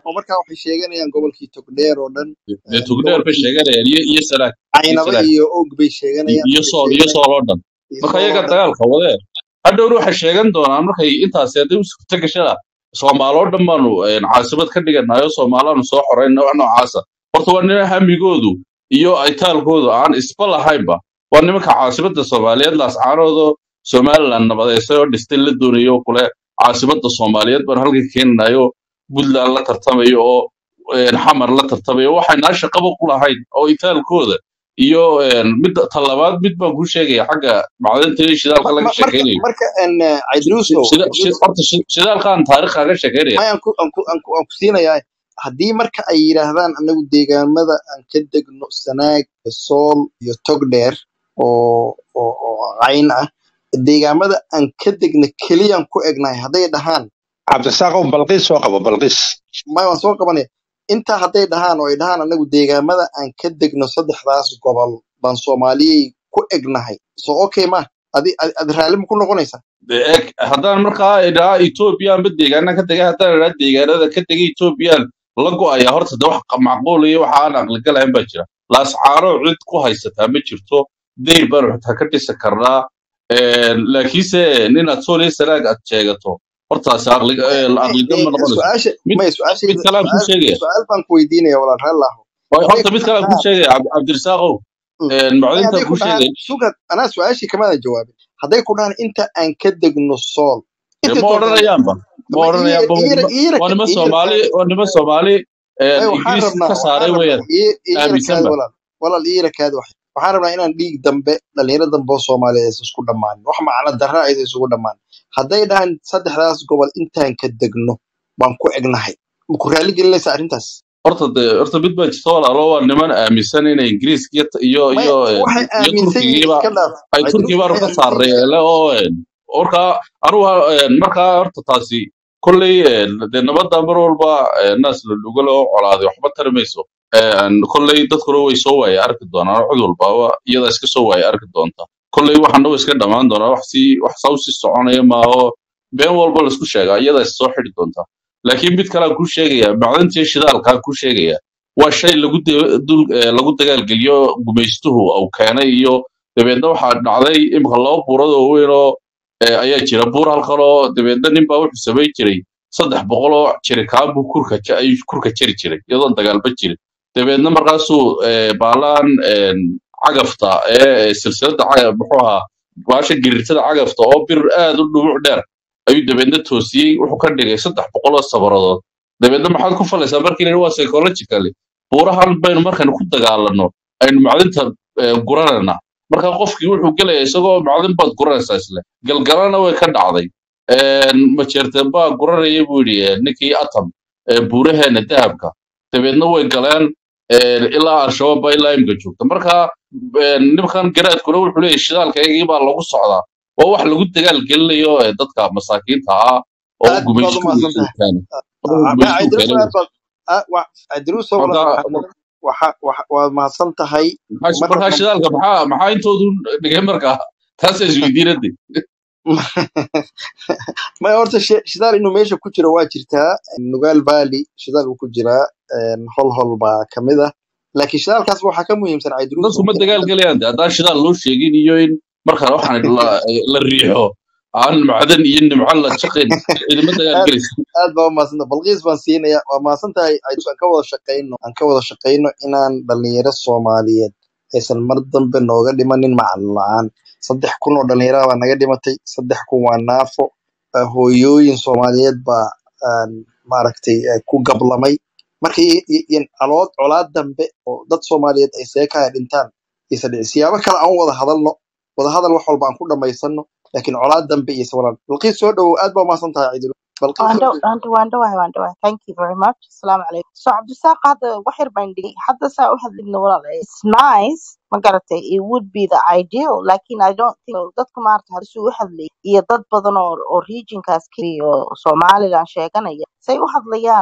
oo markaa waxay sheeganayaan gobolkii togdheer oo dhan dee een, tugdheer bay gobolkii sheeganayaan iyo iyo sanaag iyo caynaba sanaag iyo og bay iyo sheeganayaan iyo waxay sool iyo sheeganayaan sool oo dhan iyo marka sool oo iyaga dhan dagaalka wadeen hadhowna waxay sheegan doonaan markay intaasi hadday u suurta gashada soomaalo dhan baanu een, caasimad ka dhiganayo soomaalaanu soo xorayna wax noocaasa horta waa nina hamigoodu iyo aytaalkoodu aan isba lahaynba waa nimanka caasimada soomaaliyeed laascaanoodo somaliland nabadeysay oo dhistay la doonayo kule caasimada soomaaliyeed baan halka keenanayo puntland la tartamayo oo een, xamar la tartamayo waxaynaa shaqaba ku lahayn oo itaalkooda iyo een, midda talabaad mid baan kuu sheegaya xagga macdinta iyo shidaalka Ma- laga ma- marka sheekeynayo marka een, eh, cidruuso Shida- shi- cidruuso horta shi- shidaalkaan taariikh kaga sheekeynaya maya aan ku aan ku aan ku aan ku siinayaa haddii marka ay yidhaahdaan anagu deegaamada aan ka degno sanaag iyo sool iyo togdheer oo oo oo cayn ah deegaamada aan ka degna keliyaan ku egnahay hadday dhahaan cabdisaaqow balqiis soo qabo balqiis maya waan soo qabanaya intaa hadday dhahaan oo ay dhahaan anagu deegaamada aan ka degno saddexdaas gobol baan soomaaliyey ku egnahay so okay ma adi adi adi raalli ma ku noqonaysaa De- eg haddaan markaa idhaa etoobiya amba deegaana ka tegay haddaan idhaa deegaanada ka tegay etoobiyaan la go'aya horta de wax macquul iyo waxa aan aqligalahayn baa jira laascaano cid ku haysataa ma jirto deyr baanu xitaa ka dhisi karnaa Een, laakiinse ninaad sooliyo sanaag aad sheegato hortaasi aqli- maya ee, maya aqligal ma eh, noqonayso su-aasha mid maya mid su-aashayda kalaan kuu su-aal sheegaya su-aal baan ku weydiinaya walaal raallahu Way- hadday horta ku mid kalaan kuu dhahaan sheegaya Cabd- cabdirasaaqow Mm. Een, maya macdintaan hadday ku kuu dhahaan sheegaya suga anaa su-aashii kamaadan jawaabin hadday ku dhahaan inta aan ka degno sool dee intay ma doontaan odhanayaanba ma ma odhanayaanba waa iyara nima iyara waa nima iyara soomaali kaadi waa nima soomaali een, maya waxaan ingiriis rabnaa ka waxaan saaray rabnaa weeyaan iyara kaadi aaminsanba walaal walaal iyara kaadi wax waxaan rabnaa inaan dhiig dambe dhalinyaro dambe oo soomaaliyeed aysan isku dhammaanin wax macno darra aysan isugu dhammaanin hadday dhahaan saddexdaas gobol intaan ka degno baan ku egnahay ma ku raali gelinaysa arrintaas horta de horta mid baa jirta walaalo waa niman aaminsan inay ingiriiska iyo iyo maya iyo een, waxay iyo aaminsan yihiin turkigiiba iska dhaaf ay cidruus turkii baanu waxay ka aaminsan yihiin saarnay le oo een, markaa anugu een, markaa horta taasi kolley een, dee nabadda mar walba een, naas la dhugalo oo colaaday waxba tari mayso Een, kolley dadkuna way soo waaya arki doonaan cid walbaaba iyada iska soo waaya arki doonta kolley waxana way iska dhammaan doonaa wax sii wax saa usii soconaya maaho been walba laisku sheegaa iyada is soo xidi doonta laakiin mid kalean kuu sheegaya macdintii shidaalkaan kuu sheegaya waa shay lagu de- dul eh, lagu dagaalgeliyo gumaystuhu uu keenay iyo dabeedna waxaa dhacday imika laba buurad oo weyn oo eh, ayaa jira buur halkan oo dabeedna nin baa wuxuu samayn jiray saddex boqol oo jirikaan buu kurka ja- ayuu kurka jari jiray iyadoon dagaalba jirin dabeedna markaasuu eh, baalaan een, cagafta ee silsilada cagaf muxuu ahaa baasha girirtada cagafta oo bir aad u dhubuc dheer ayuu dabeedna toosiyey wuxuu ka dhigay saddex boqol oo sabaradood dabeedna maxaad ku falaysaa markii la waa psychologically buurahan baynu markaynu ku dagaalano aynu macdinta eh, guranayna marka qofkii wuxuu gelaya isagoo macdin baad guranaysaa isle galgalana way ka dhacday Een, majeerteen baa guranaya buu yidhi eh, ninkii atom ee buuraheena dahabka dabeedna way galeen een, ilaa al-shabaab baa ilaa imika joogta marka een, nimankan garaadkuna wuxuu leeyahy shidaalkaygii baa lagu socdaa oo wax lagu dagaal gelinayo ee dadka masaakiinta ah oo aad baad u gumaystuhu mahadsan tahay keena oo ma gumaystuhu cidruus keenay aad baad a- wa- cidruus oo marka walaal waxaad waxa waxa- waad mahadsan tahay maxaa marka markaa shidaalka maxaa maxaa intoodu dhigay markaa taas isweydiinade maya horta shi- shidaal inuu meesha ku jiro waa jirtaa nugaal valley shidaal uu ku jiraa een, hol hol baa kamid ah laakiin shidaalkaas waxaa ka muhiimsan cidruus dadku ma dagaal gelayaan de haddaan shidaal loo sheegin iyo in markaa waxaan la, la riixo aan macdan iyo nimco la jaqin ciidama dagaal aad gelaysa aad baa umahadsanta balqiis baan siinaya waa mahadsan tahay cidruus aan ka wada shaqayno aan ka wada shaqayno inaan dhalinyaro soomaaliyeed aysan mar dambe nooga dhimanin macalin la-aan saddex kun oo dhalinyarada baa naga dhimatay saddex kun waa naafo ah, hooyooyin soomaaliyeed baa aan maaragtay eh, ku gablamay marka i- i- in calood colaad dambe oo dad soomaaliyeed ay seekaya dhintaan isa dhici siyaabo kale aan u wada hadalno wada hadal wax walba aan ku dhamaysano laakiin colaad dambe iyo sawalaan balqiis soo dhowow aad baa umahadsan tahay cidru balqiis soo Wando, dhowow wando, wando, wando, wando. Thank you very much. Assalamu alaikum. So, Abdusaq hadda wax yar baan dhigay. Hadda saa u hadlidna walaal. It's nice. Ma garatay. It would be the ideal. Lakin I don't think dadka maarta hadda suu u hadlay iyo dad badan oo oo regionkaas kaliya oo Somaliland sheeganaya say u hadlayaan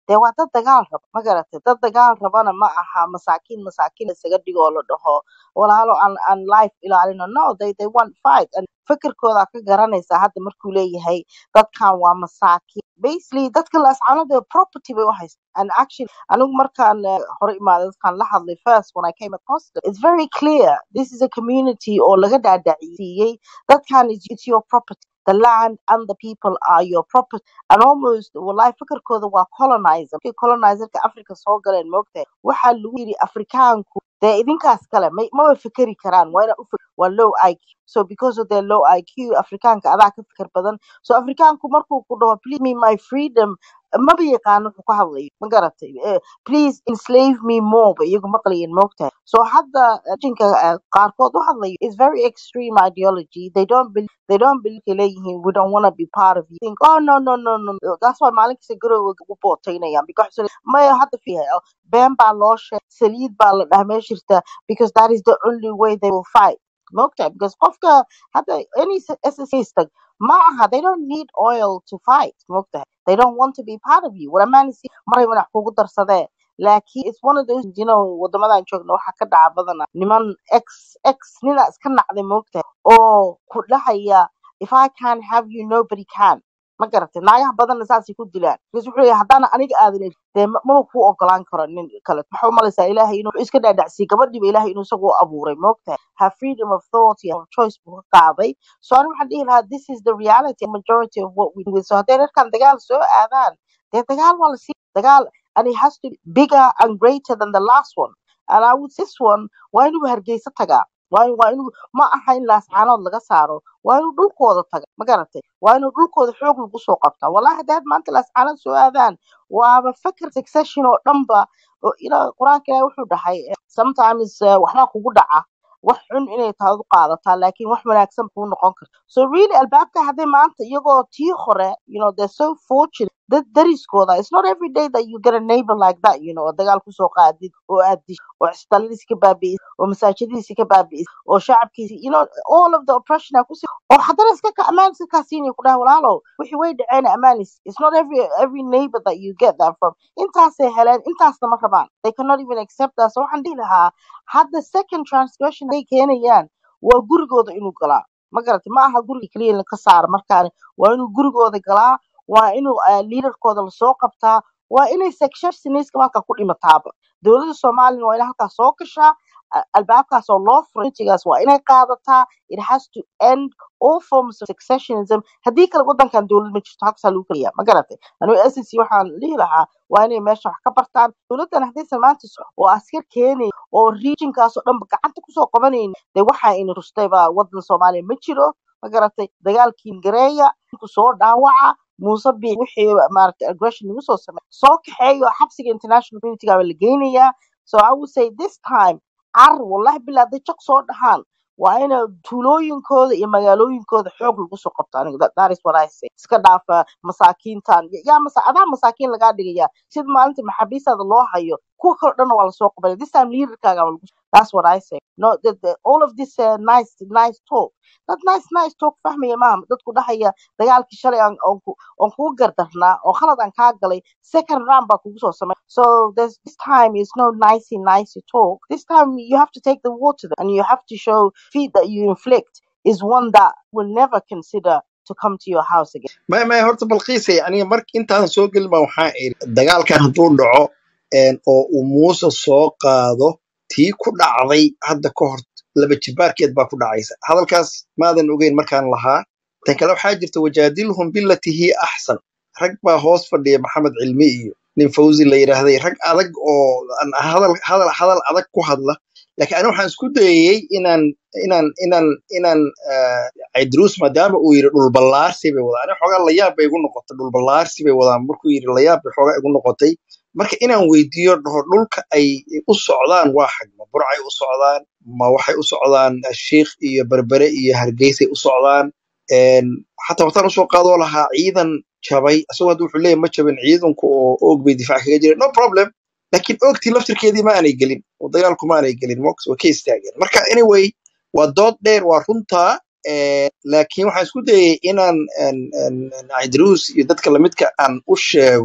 dee waa dad dagaal raba ma garatay dad dagaal rabana ma aha masaakiin masaakiin isaga dhigo oo la dhaho walaalo aan aan life ilaalino no they they want fight and fikirkooda ka garanaysaa hadda markuu leeyahay dadkan waa masaakiin basically dadka laascaanood property bay u haystaan and actually anigu markaan eh, hore imaaday dadkaan la hadlay first when I came across it it's very clear this is a community oo laga dhaadhacsiiyey dadkan is it's your property the land and the people are your property and almost wallahi fikirkooda waa colonizer markay colonizerka africa soo galeen moogtahay waxaa lagu yiri afrikaanku dee idinkaas kale may maba fikeri karaan waa inaa u fik- waa low IQ so because of their low IQ afrikaanka adaa ka fikir badan so afrikaanku markuu ku dhaho please me my freedom maba yaqaano wuxuu ka hadlayo ma garatay Eh, please enslave me more ba iyagu maqlayin moogtahay so hadda eh, jinka eh, qaarkood u hadlayo is very extreme ideology they don't believe they don't believe ay leeyihiin we don't want to be part of you think oh no no no no no. that's why maalin kasta garowa ugu bootaynayaan because maya hadda fiihay been baa loo sheegay saliid baa la dhaha meesha jirta because that is the only way they will fight moogtahay because qofka hadda any SSA ma aha they don't need oil to fight moogtahay they don't want to be part of you waramanisi maray wanax kugu darsadee laakiin it's one of those you know wadamadan joogna waxaa ka dhaca badana niman ex ex nina iska nacday moogtahay oo ku dhahaya if I can't have you nobody can ma garatay naagaha badanna saasay ku dilaan because wuxuu leeyahay haddana aniga aadan helin, dee ma- maba kuu ogolaan karo nin kale maxaa umalaysaa ilaahay inuu iska dhaadhacsiiy gabadhiiba ilaahay inuu isagu u abuuray moogtahay ha freedom of thought iyo choice buu ka qaaday so aniga waxaan dhihi lahaa this is the reality majority of what we do so hadday dadkan dagaal soo aadaan dee dagaal waa lasii dagaal and it has to be bigger and greater than the last one and I would this one waa inuu hargeysa tagaa waa in- waa inuu ma aha in laascaanood laga saaro waa inuu dhulkooda taga ma garatay waa inuu dhulkooda xoog lagu soo qabtaa wallahi haddaad maanta laascaanood soo aadaan waaba fakir succession oo dhanba oo ila qur-aanka ilaahi wuxuu dhahay eh, sometimes eh, waxbaa kugu dhaca wax xun inay tahay u qaadataa laakiin wax wanaagsan kuu noqon karto so really albaabka hadday maanta iyagoo tii hore you know they're so fortunate dad dariskooda it's not every day that you get a neighbor like that you know oo dagaal kusoo qaadid oo aad dish oo cistaladiisi ka baabi'is oo masaajidadiisi ka baabi'is oo shacabkiisi you know all of the oppression aa kusi oo haddana iska ka amaan iska kaasiinaya ku dhaha walaalow wixii way dhaceen amaanis it's not every every neighbor that you get that from intaasay heleen intaasna ma rabaan they cannot even accept that so waxaan dhihi lahaa hadda second transgression ay keenayaan waa gurigooda inuu galaa ma garatay ma aha guriga keliya in ka saara markaani waa inuu gurigooda galaa waa inuu uh, leaderkooda lasoo qabtaa waa inay secessioniska halka ku dhimataaba dowladda soomaaliyana waa inay halkaas soo gashaa a- albaabkaas oo loo furay intigaas waa inay qaadataa it has to end all forms of secessionism haddii kale wadankan dowlad ma jirto halkasaa lagu keliya ma garatay anigu SSC waxaan dhihi lahaa waa inay meesha wax ka bartaan dowladdan haddaysan maanta so- oo askar keenay oo regionkaas oo dhanba gacanta kusoo qabanaynin dee waxa ina rustayba wadan soomaaliya ma jiro ma garatay dagaalkii gareeya ku soo dhaawaca muuse biix wixii maaragtay aggression lagu soo sameey soo kaxeeyo xabsiga international community gaa la geynayaa so I would say this time car wallahi bilaa hadday jaq soo dhahaan waa ina tuulooyinkooda iyo magaalooyinkooda xoog lagu soo qabto aniga that, that is what I say iska dhaafa masaakiintan Y- yaa masa adaa masaakiin lagaa dhigaya sida maalinta maxaabiistaada loo hayo kuwa kale dhan waa lasoo qabanaya this time leaderkaaga waa lagu that's what I say no the, the, all of this uh, nice nice talk that nice nice talk fahmaya maaha dadku dhahaya dagaalkii shalay aan oon ku- oon kugu gardarnaa oo khalad aan kaa galay second round baa kugu soo samay so there's this time is no nicey nicey talk this time you have to take the war to them and you have to show feet that you inflict is one that will never consider to come to your house again maya maya horta balqiise aniga mar intaadan soo gelin baa waxaan iri dagaalkan hadduu dhaco een, oo uu muuse soo qaado tii ku dhacday hadda ka hor laba jibaarkeed baa ku dhacaysa hadalkaas maadan ogeyn markaan lahaa tan kale waxaa jirta wajaadilhum bilati hiya axsan rag baa hoos fadhiya maxamed cilmi iyo nin fawzi la yidhaahday rag adag oo aan hadal hadal hadal adag ku hadla laakiin aniga waxaan isku dayayey inaan inaan inaan inaan ah, Idris maadaama uu yiri dhul ballaarsi bay wadaan aniga xoogaa layaab bay igu noqotay dhul ballaarsi bay wadaan markuu yiri layaab bay xoogaa igu noqotay marka inaan weydiiyo dhaho dhulka ay u socdaan waa xag ma burcay u socdaan ma waxay u socdaan shiikh iyo berbere iyo hargeysay u socdaan Een, xataa waxtaan usoo qaadoo lahaa ciidan jabay asagoo hadda wuxuu leeyahay ma jabin ciidanku oo oog bay difaac kaga jireen no problem laakiin oogtii laftirkeedii ma aanay gelin oo dagaalku ma aanay gelin mox way ka istaageen marka anyway waa dood dheer waa runtaa eh, laakiin waxaan isku dayay inaan een, een, een, Idris iyo dadka lamidka aan u sheego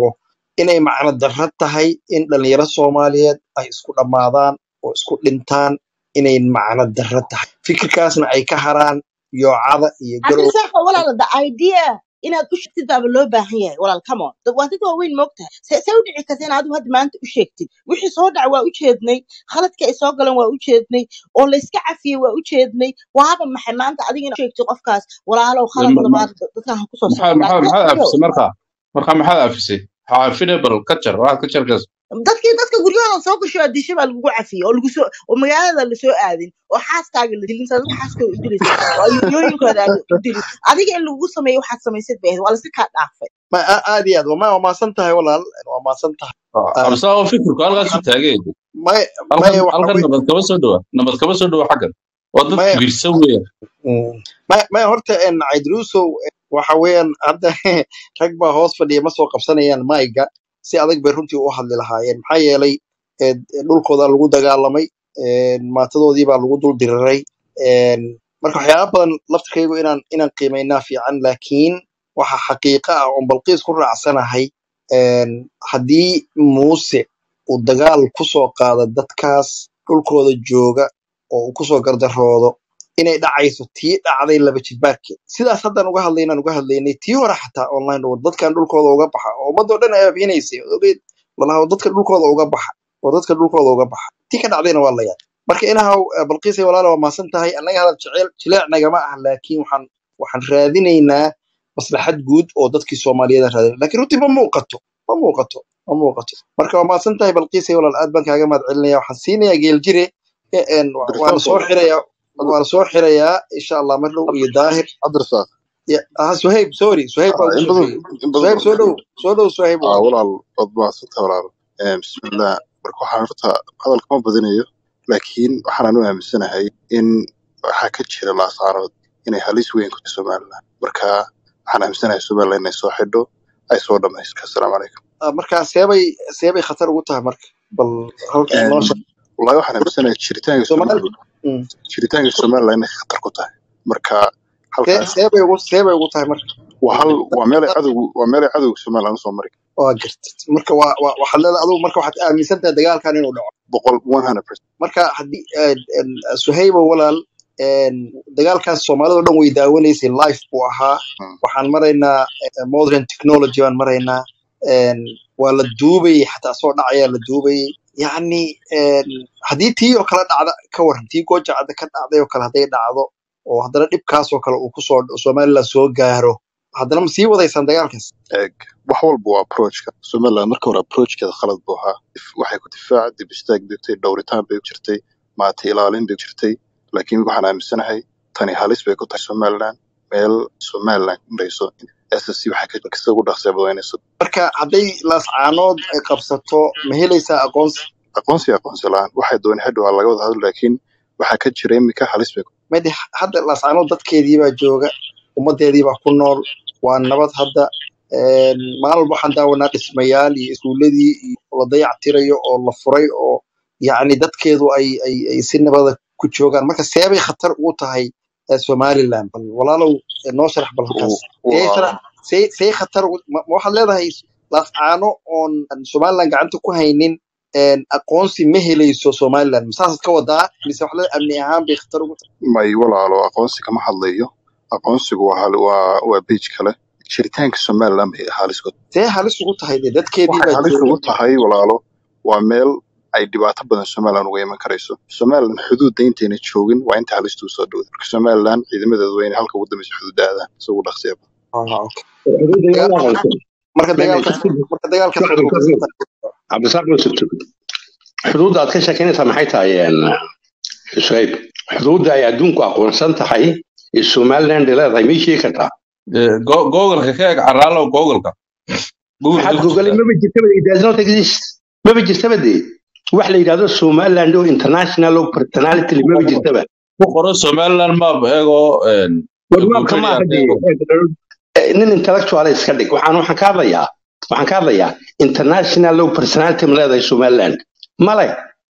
inay macno darro tahay in dhalinyaro soomaaliyeed ay isku dhammaadaan oo isku dhintaan inay macno darro tahay fikirkaasna ay ka haraan yoocada iyo garow cabdirasaaq walaal the idea inaad u sheegtid baaba loo baahan yahay walaal come on dad waa dad waaweyn moogtahay see see u dhici karta in adigu hadda maanta u sheegtid wixii soo dhaca waa u jeednay khaladka ay soo galeen waa u jeednay oo layska cafiyey waa u jeednay waaba maxay maanta adiga inaad u sheegtid qofkaas walaalow De khalad ma- ma- labaad dadkan ha kusoo maxaa socon maxaa like maxaad let's go afisay marka marka maxaad afisay waxaa afine bal kajar waxaad kajarkaas dadkii dadka guryahooda soo gasho adisha baa lagugu cafiyey oo lagu soo oo magaalada lasoo aadin oo xaaskaaga la dilin saa dad xaaskooda u dilaysa oo ayoyooyinkooda aad u dilin adiga in lagugu sameeyo waxaad samaysid bay ahayd waa laska kaa dhaafay ma a- aad iyo aad waa waa maasan tahay walaal waa maasan tahay Ah, absaa oo fikirku halkaas u taagay may halkan may waxa halkan wey nabad kama soo dhawa nabad kama soo dhawa xaggan waa dad may kibirsan weya mm, may may horta en caydruusow waxa weeyaan hadda rag baa hoos fadhiya ma soo qabsanayaan mayga si adag bay runtii u hadli lahaayeen maxaa yeelay eh, dhulkooda lagu dagaalamay en, maatadoodii baa lagu dul diriray en, marka waxyaaba badan laftirkaygu inaan inaan qiimaynaa fiican laakiin waxa xaqiiqa ah oon balqiis ku raacsanahay en, haddii muuse uu dagaal kusoo qaado dadkaas dhulkooda jooga oo uu kusoo gardaroodo inay dhacayso tii dhacday laba jidbaarkeed sidaas haddaan uga hadlaynaan uga hadlaynay tii hore xataa online oo dadkan dhulkooda uga baxa oo ummadoo dhan ay aabinaysay ogeyd walaha dadka dhulkooda uga baxa oo dadka dhulkooda uga baxa tii ka dhacdayna waa la yaab marka inahaw eh, balqiisay walaala waa maasan tahay annaga hadal jecel jileec nagama ah laakiin waxaan waxaan raadinaynaa maslaxad guud oo dadkii soomaaliyeed aan raadinay laakiin runtii ma muuqato ma muuqato ma muuqato marka waa maasan tahay balqiisay walaal aad baan kaaga mahad celinaya waxaan siinayaa geeljire eh, en, wa- waana soo cabdirasaaqow xirayaa waana soo xirayaa insha allah mar dhow iyo daahir cabdirasaaq Ya- ah suhayb sorry suhayb baa ah, ugu in soo badan xigay in badan suhayb baan soo dhow sheegay soo dhow suhayb ah walaal walaal waad mahadsantahay walaal Eh, bismillah marka waxaan horta hadalka ma badinayo laakiin waxaan u aaminsanahay in waxaa ka jira laasaarood inay halis weyn ku tahay somaliland marka waxaan aaminsanahay somaliland inay soo xidho ay soo dhamaysto assalaamu calaykum Ah, marka seebay seebay khatar ugu tahay marka bal halka noo sheeg wallahi waxaan aaminsanahay jiritaanka Soomaali somaliland mm. jiritaanka somaliland inay khatar ku tahay marka see halkaas seebay ugu seebay ugu tahay marka waa hal waa meelay cadowgu waa meelay cadowga somaliland usoo mari waa gartid marka waa waa- waxaad leedahay adigu marka waxaad aaminsan tahay dagaalkan inuu dhaco boqol one hundred percent marka haddii eh, en, suhaybo walaal en, dagaalkaas soomaalida oo dhan way daawanaysay life buu ahaa waxaan maraynaa eh, modern technology baan maraynaa en, waa la duubayay xataa soo dhacayaa la duubayay yacni en, haddii tii oo kale dhacda ka waran tii gooja cadda ka dhacday oo kale hadday dhacdo oo haddana dhibkaas oo kale uu kusoo somaliland soo gaaro haddana ma sii wadaysaan dagaalkaas eeg wax walba waa approachka somaliland marka hore approachkeeda khalad buu ahaa Dif- waxay ku difaac dib istaag bay jirtay dhowritaan bay jirtay maata ilaalin bay jirtay laakiin waxaan aaminsanahay tani halis bay ku tahay somaliland meel somaliland marayso ssc waxay ka kasta ugu dhaqsee badanayso marka hadday laascaanood ay qabsato ma helaysaa aqoonsi aqoonsi aqoonsi la-aan waxay doonay hadhow waa laga wada hadlo laakiin waxaa ka jira imika halis bay ku made hadda laascaanood dadkeedii baa jooga ummadeedii baa ku nool waa nabad hadda En, maalin walba waxaan daawanaa dhismayaal iyo iskuuladii iyo la dayactirayo oo la furay oo yacni dadkeedu ay ay ay si nabada ku joogaan marka seebay khatar ugu tahay eh, somaliland bal walaalow eh, noo sharax bal halkaas u- see waa sharax see see khatar ugu ma ma waxaad leedahay laascaano oon somaliland gacanta ku haynin en, aqoonsi ma helayso somaliland masaasaad ka wadaa mise wax leedahay amni ahaan bay khatar ugu tahay may walaalo aqoonsi kama hadlayo aqoonsigu waa hal- waa waa page kale jiritaanka somaliland bay halis ku see halis ugu tahay dee dadkeedii waxay baa halis jooga ugu tahay walaalo waa meel ay dhibaato badan somaliland uga iman karayso somaliland xuduudda intayna joogin waa inta halistu soo dhowda marka somaliland ciidamadeedu waa inay halka ugu dambeysa xuduudda aadaan si ugu dhaqsiya Ah, okay. xuduudda Daga- yaa aqoonsan marka meel dagaalkaas marka dagaalkaas shacbi wuxuu ka kasoo socdaa cabdisaaq yusuf xuduudda aad ka sheekeynaysaa maxay tahay een, shayb xuduudda ay adduunku aqoonsan tahay ee somaliland leedahay may sheegi kartaa googolka ka eg caraalo googolka google maxaad ku googolay jirtaa maba jirtaba it does not exist maba jirtaba dee wax la yidhahdo somaliland oo international oo personality ku maba qoro jirtaba ku qoro somaliland map eegoo warwaabka google maaha ka dee eego Eh, nin intellectual iska dhig waxaan waxaan ka hadlayaa waxaan ka hadlayaa international law personality ma leedahay somaliland male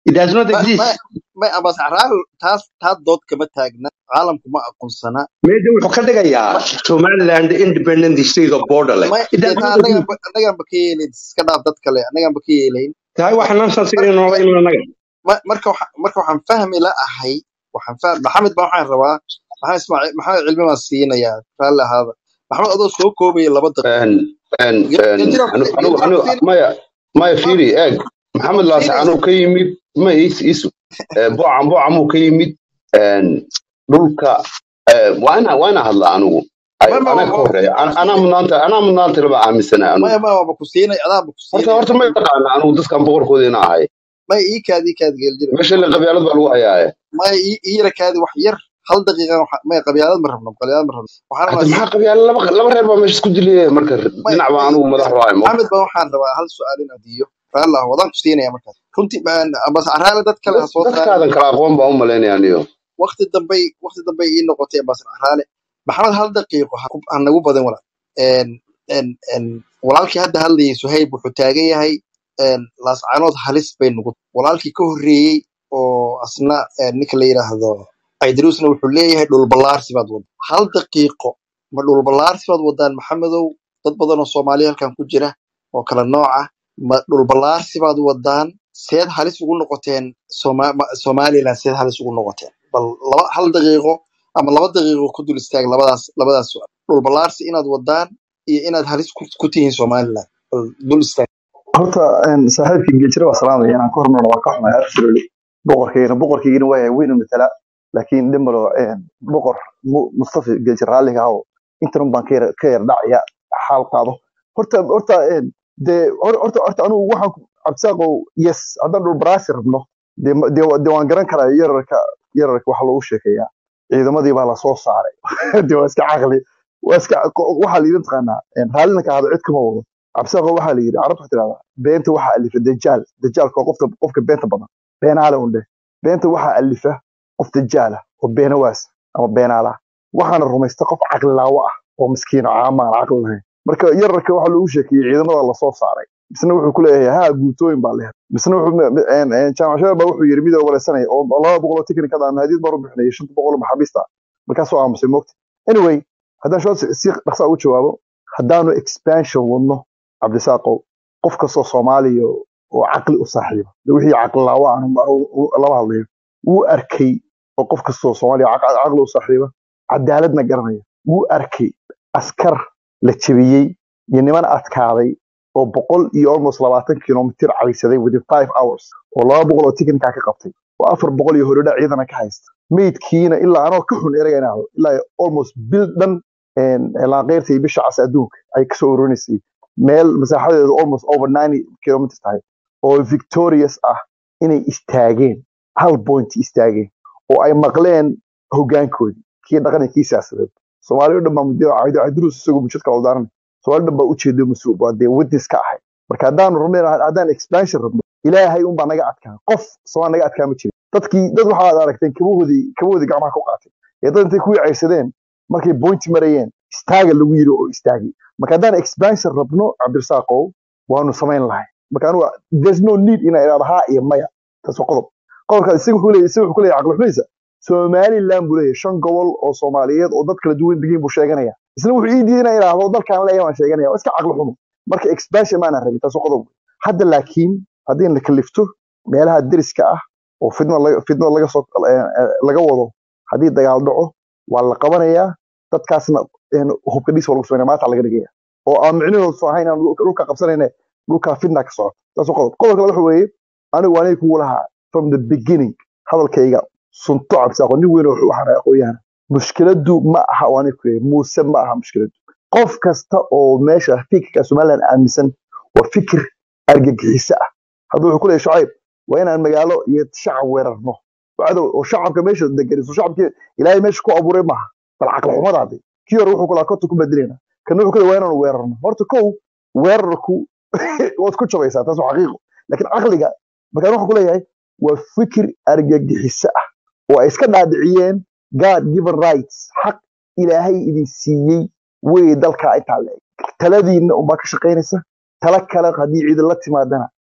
it does not ma ma exist ma abas caraal taas taa dood kama taagna caalamku ma aqoonsana meesha wuxuu ka dhigayaa ma somaliland independent state of borderland ma it dee does taa not annagaan exist ba annagaan ba ka yeelayn iska dhaaf dad kale annagaan ba ka yeelayn tahay wax nonsense mar inay nooga ma iman annaga ma- marka waxa marka waxaan fahmi la ahay waxaan fahm maxamed baa waxaan rabaa maxamed ismaaciil maxamed cilmi baan siinayaa raalli ahaada maxamed adoo soo koobaya laba daqiiqo and and Ge- and geljiro anu anu geljiro anu kusiin maya maya ma fiiri eeg maxamed laase kusiinaysa anuu ka yimid ma is isu boocam boocamuu ka yimid and dhulka eh, waa ina waa ina hadla anigu ay ma ma anaa ka waa horeeya An- anaa kusiinay mudnaanta anaa mudnaanta laba aaminsana anigu maya ma waaba kusiinay adaa ba horta kusiinaya horta ma yaqaana anigu dadkan boqorkooda ina ahay maya ii kaadi ii kaadi geljiro meesha la qabyaalad baa lagu hayaaye maya ii ii yara kaadi wax yar hal daqiiqa waxa- maya qabyaalad ma rabno qabyaalad ma rabno waxaan hadda rabaa maxaa qabyaala laba laba reer baa meesha isku diliyay marka may dhinac baa may anigu madax waayo mo maxamed baa waxaan rabaa hal su-aal inaan diyo raalli ah wadaan kusiinaya markaas runtii baan abas caraale dad kale ha soo saarin dadkaadan kala aqoon baa u malaynaya aniyo waqti dambay waqti dambay ii noqotay ambasar caraale maxamed hal daqiiqo ha ku- ha nagu badan walaal En- en- en, walaalkii hadda hadlayay suhayb wuxuu taagan yahay en, laascaanood halis bay nugu walaalkii ka horreeyey oo asna en, ninka la yidhaahdo aydruusna wuxuu leeyahay dhulballaarsi baad wadda hal daqiiqo ma dhulballaarsi baad wadaan maxamedow dad badan oo soomaaliya halkan ku jira oo kala nooc ah ma dhulballaarsi baad wadaan seed halis ugu noqoteen Soma- ma- somaliland seed halis ugu noqoteen bal laba hal daqiiqo ama laba daqiiqo ku dul istaag labadaas labadaas su'aal dhulballaarsi inaad wadaan iyo inaad halis ku, ku tihiin somaliland bal dul istaag horta een, saaxiibkii gejira waa salaamaya inaan ka hormarno waa ka xumahay absolutely boqorkayna boqorkaygina waa yahay weynu matala laakiin dhimalo boqor Mu- mustafa gejir raalliga aho intan baan ka yar ka yar dhacaya xaal qaado horta horta een, dee hor- horta horta anigu waxaan ku- cabdisaaqow yes haddaan dhul baraasi rabno dee ma- dee wa- dee waan garan karaa yararka yararka waxa loogu sheekeeyaa ciidamadii baa lasoo saaray dee waa iska caqli waa iska waxaa la yidhi taqaanaa een, raallina ka hada cid kama wado cabdisaaqo waxaa la yidhi carabta waxaa tirahdaa beenta waxaa alifa dajaal dajaalka waa qofta qofka beenta badan beenaale undhe beenta waxaa alifa qof dajaala oo beenawaas ama beenaala waxaana rumaysta qof caqlilaawo ah oo miskiin oo caama aan caqli lahayn marka yararka waxaa loogu sheekeeyey ciidamada lasoo saaray misna wuxuu ku leeyahay haa guutooyin baa leeyahay misna wuxuu jaamac shabeeb baa wuxuu yidhi midoo wareysanaya oo oo laba boqol oo tiknikada aan hadiid baan u bixinayay shanta boqol oo maxaabiista markaasoo aamusay moogta anyway haddaan shoo si dhaqsaa ugu jawaabo haddaanu expansion wadno cabdisaaqow qof kastoo soomaaliya oo caqli u saaxiiba de wixii caqli laawa aan lama hadlayo wuu arkay oo qof kastoo soomaaliya caq- caqli u saaxiiba cadaaladna garanaya wuu arkay askar la jebiyey iyo niman adkaaday oo boqol iyo almost labaatan kilomitir caysaday within five hours oo laba boqol oo tiknikaa ka qabtay oo afar boqol iyo horodha ciidana ka haysta meydkiina ilaa anoo ka xun ereyga inaa ilaa almost bil dhan laaqeyrta iyo bisha cas adduunka ay kasoo ururineysay meel masaaxadeedu almost over ninety kilometers tahay oo victorious ah inay istaageen hal point istaageen oo ay maqleen hogaankoodii kii dhaqan iyo kii siyaasadeed soomaali o dhan baa muddo cabdiruus isagoo mujadka waldaaran soomaali dhan baa ujeedo mas-uul waa dee witness ka ahay marka haddaanu rabno haddaan expansion rabno ilaahay unbaa naga adkaa qof soomaali naga adkaa ma jirin dadkii dad waxaad aragteen kabahoodii kabahoodii gacmaha ku qaatay ee dad intay kuwii caysadeen markay point marayeen istaaga lagu yiri oo istaagay marka haddaan expansion rabno cabdirasaaqow waanu samayn lahay marka anigu there's no need inaa idhaahdo haa iyo maya taas waa qodob qodobka isaga wuxuu leeyahay isaga wuxuu ku leeyahay caqli xumaysa somaliland buu leeyahay shan gobol oo soomaaliyeed oo dad kala duwan degiin buu sheeganaya isna wuxuu ii diiday inaa idhaahdo dalkaan leeyahay waan sheeganaya waa iska caqli xumo marka expansion maana rabin taas waa qodob hadda laakiin haddii la kalifto meelaha deriska ah oo fidna laga fidna laga soo laga wado haddii dagaal dhaco waa la qabanayaa dadkaasna hubka dhis waa lagu sameynaya maanta laga dhigaya oo aan micnahoodu soo ahayn inaan dhulka qabsanayna dhulkaa fidna ka socoto taas waa qodob qodobka waxa weeye anigu waa kugu lahaa from the beginning hadalkayga sunto cabsaaqo nin weyn oo waxaan aqoonyahan mushkiladu ma aha waa aniga kuleeyahay muuse ma aha mushkiladu qof kasta oo meesha fikirka somaliland aaminsan waa fikir argagixiso ah hadda wuxuu ku leeyahay shucayb waa inaan magaalo iyo shacab weerarno cadow oo shacabka meesha deganiso shacabkii ilaahay meesha ku abuuray maaha bal caqli xumadaadi kii hore wuxuu kula korta ku bedelayna kana wuxuu kule waa inaanu weerarno horta kow weerarku waad ku jabaysaa taas waa xaqiiqo laakiin caqliga markaan waxaan ku leeyahay waa fikir argagixiso ah oo ay iska dhaadhiciyeen god given rights xaq ilaahay idin siiyey wey dalkaa intaa leeg taladiinna unbaa ka shaqaynaysa tala kale haddii ciidan la timaadana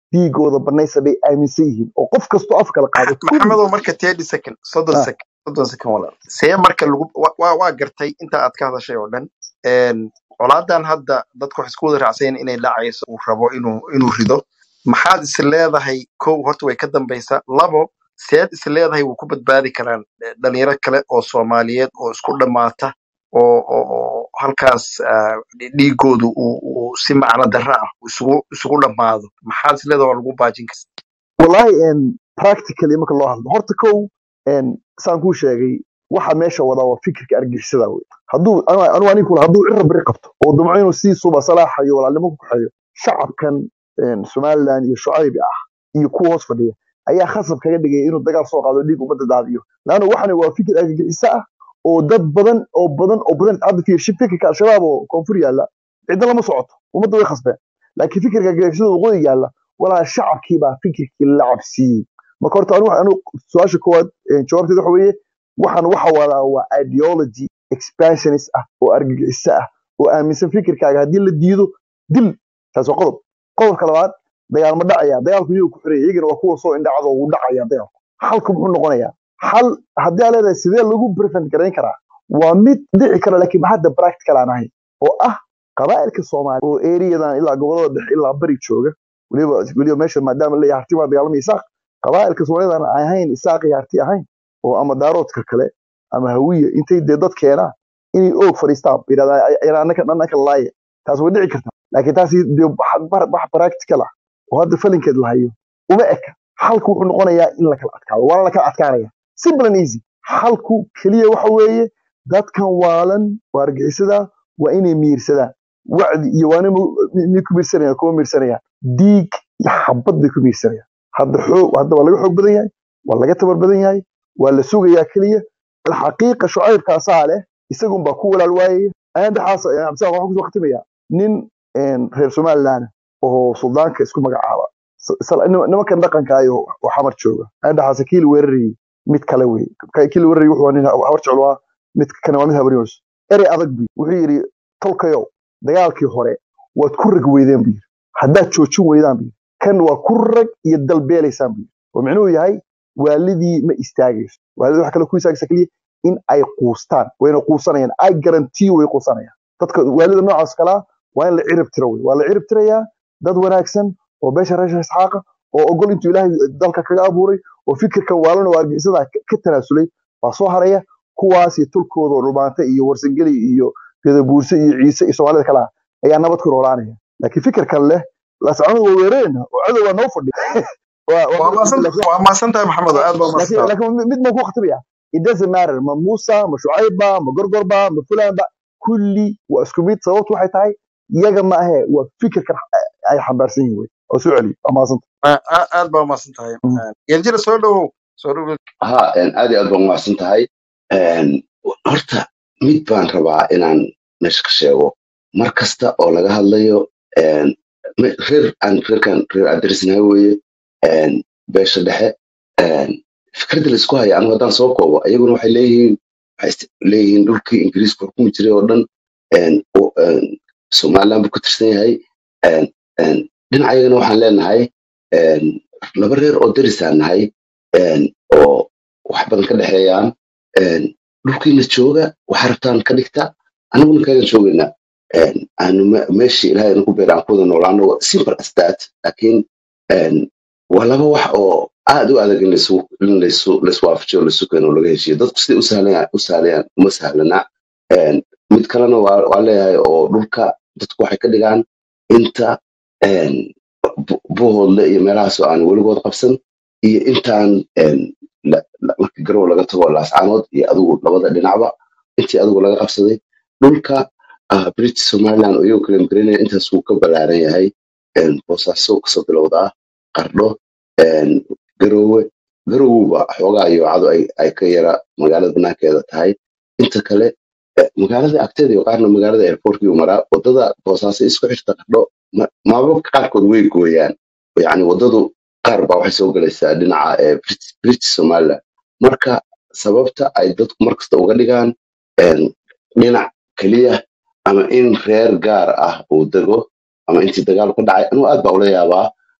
dhiigooda banaysa bay aaminsan yihiin oo qof kastoo af kala qaado kulli maxamedow marka thirty second soddon ah, second soddon second walaal see marka lagu wa- waa waa gartay inta aad ka hadashay oo dhan Een, colaadan hadda dadku waxay isku wada raacsan yihiin inay dhacayso uu rabo inuu inuu rido maxaad is leedahay kow horta way ka dambaysaa labo seed is leedahay wuu ku badbaadi karaan eh, dhalinyaro kale oo soomaaliyeed oo isku dhammaata oo oo oo halkaas ah, dhiigoodu uu uu si macno darro ah isugu isugu dhammaado maxaad is leedahay waa lagu baajin karaa wallahi en practically marka loo hadlo horta kow en saan kuu sheegay waxa meesha wadaa waa fikirka argixisada wey hadduu anu- anu anigu kula hadduu cira beri qabto oo damco inuu sii suba salaaxayo walaalnimo ku kaxeeyo shacabkan en somaliland iyo shucaybi ah iyo kuwa hoos fadhiya ayaa khasab kaga dhigaya inuu dagaal soo qaado dhiig ummadda daadiyo laanna waxani waa fikir argagixiso ah oo dad badan oo badan oo badan hadda fiir shi fikirka al-shabaab oo koonfur yaalla cidna lama socoto ummadda way khasbeen laakiin fikirka argagixisada waqooyi yaalla walaa shacabkii baa fikirkii la cabsiiyey marka horta anu anu su-aasha koowaad eh, jawaabteeda waxa weeye waxaan waxa wadaa waa ideology expansionist ah oo argagixiso ah oo aaminsan fikirkaaga haddii la diido dil taas waa qodob qodobka labaad dagaal ma dhacaya dagaalku iyagu ku xiraya iyagana waa kuwa soo indhacdo wuu dhacaya dagaalku xalku muxuu noqonayaa xal haddii aa leedahay sidee lagu prevent garayn karaa waa mid dhici kara laakiin hadda practical aan ahayn oo ah qabaa'ilka soomaali oo eriyadan ilaa gobolada dhexe ilaa bari jooga weliba weliba meesha maadaama leeyahay harti waa dagaalamaya isaaq qabaa'ilka soomaalidan aan ahayn isaaq iyo harti ahayn oo ama daaroodka kale ama hawiya intay dee dad keenaan inay oog fadhiistaan yidhahdaa annaka annaka laaya taas way dhici kartaa laakiin taasi dee wax bar- wax practical ah oo hadda falinkeed la hayo uma eka xalku wuxuu noqonayaa in la kala adkaado waana la kala adkaanaya simple and easy xalku keliya waxa weeye dadkan waalan waa argixisada waa inay miirsadaan wacdi iyo waana miyay ku miirsanayaan kuma miirsanayaan diig iyo xabad bay ku miirsanayaan hadda xoog hadda waa laga xoog badan yahay waa laga tabar badan yahay waa la sugayaa keliya alxaqiiqa shucaybkaasaa leh isagun baa ku walaal waayaya aandhaxaas cabdisaaq waxaan kusoo khatimayaa nin een, reer somaliland oo suldaanka isku magacaaba S- sal- nim- nimankan dhaqanka ayo oo xamar jooga aandhaxaas kiil weerarayay mid kale wey Ka- kiil weerarayay wuxuu ahaa nin hawar jecel waa mid kane waa mid habaryoos erey adag bu wuxuu yidhi tolkayow dagaalkii hore waad ku rag weydeen bu yidhi haddaad joojin weydaan bu yidhi kan waa ku rag iyo dalbeelaysaan bu yidhi oo micnuhu yahay waalidii ma istaagayso waalidii wax kale ku istaagaysa keliya in ay quustaan wayna quusanayaan ay garantii way quusanayaan dadka waalida noocaas kalaa waa in la cirib tiro wey waa la cirib tirayaa dad wanaagsan oo beesha reesha isxaaqa oo ogol intuu ilaahay dalka kaga abuuray oo fikirkan waalan oo argixisada ka ka tanaasulay baa soo haraya kuwaas iyo tulkooda oo dhumaanta iyo warsangeli iyo gadabuurse iyo ciise iyo soomaalida kale ah ayaa nabad ku noolaanaya laakiin fikirkan leh lascanood waa weerareen oo cadow waa noo fadhi waa waa waa mid maasan laakiin waa maasan tahay maxamedo aad baa maasan laakiin tahay laakiin mid baan ku khatimaya it doesn't matter ma muusa ma shucayba ma gorgorba ma fulanba kulli waa isku mid sababtu waxay tahay iyaga ma ahe waa fikirkan ay xambaarsan yihiin wey oo soo celiyo waa mahadsanta Aa- aa- aad baa maasan tahay geljira soo dhowow soo dhowow ha een, aad iyo aad baan umahadsan tahay Een, horta mid baan rabaa inaan meesha ka sheego mar kasta oo laga hadlayo een, me- reer aan reerkan reer adresnahay weeye een, beesha dhexe een, fikradda laisku haya anigu haddaan soo koobo iyaguna waxay leeyihiin waxay ist- leeyihiin dhulkii ingiriiska xukumi jiray oo dhan een, oo, een, somaliland buu ka tirsan yahay een, een, dhinacayagana waxaan leenahay een, laba reer oo derisaan nahay een, oo wax badan ka dhexeeyaan een, dhulkiina jooga waxa rabtaan ka dhigta aniguna kaagan joogaynaa een, aanu me- meeshii ilaahay nagu beer aan ku wada noolaano simple as that laakiin een, waa laba wax oo aad u adag in laisu- in laisu- laiswaafajiyo laisu keeno oo laga heshiyo dadku siday u sahlayaan u sahlayaan uma sahlana Een, mid kalena waa waa leeyahay oo dhulka dadku waxay ka dhigaan inta een, bu- buuhoodle iyo meelahaas oo aan weligood qabsan iyo intaan een, la- la- markii garow laga tago laascaanood iyo adigu labada dhinacba intii adigu laga qabsaday dhulka ah, british somaliland oo iyagu kala magaranaya intaas wuu ka ballaaran yahay een, boosaaso kasoo bilowdaa qardho een, garoowe garowba xoogaa iyo cado ay ay ka yara magaalada banaankeeda tahay inta kale eh, magaalada agteeda iyo qaarna magaalada airportkii maraa wadada boosaaso isku xirta qardho ma- maamulka qaarkood way gooyaan yani wadadu qaar baa waxay soo galaysaa dhinaca ee Brit- british somaliland marka sababta ay dadku markasta uga dhigaan een, dhinac keliya ama in reer gaar ah uu dego ama intii dagaal ka dhacay anigu aad baa ula yaabaa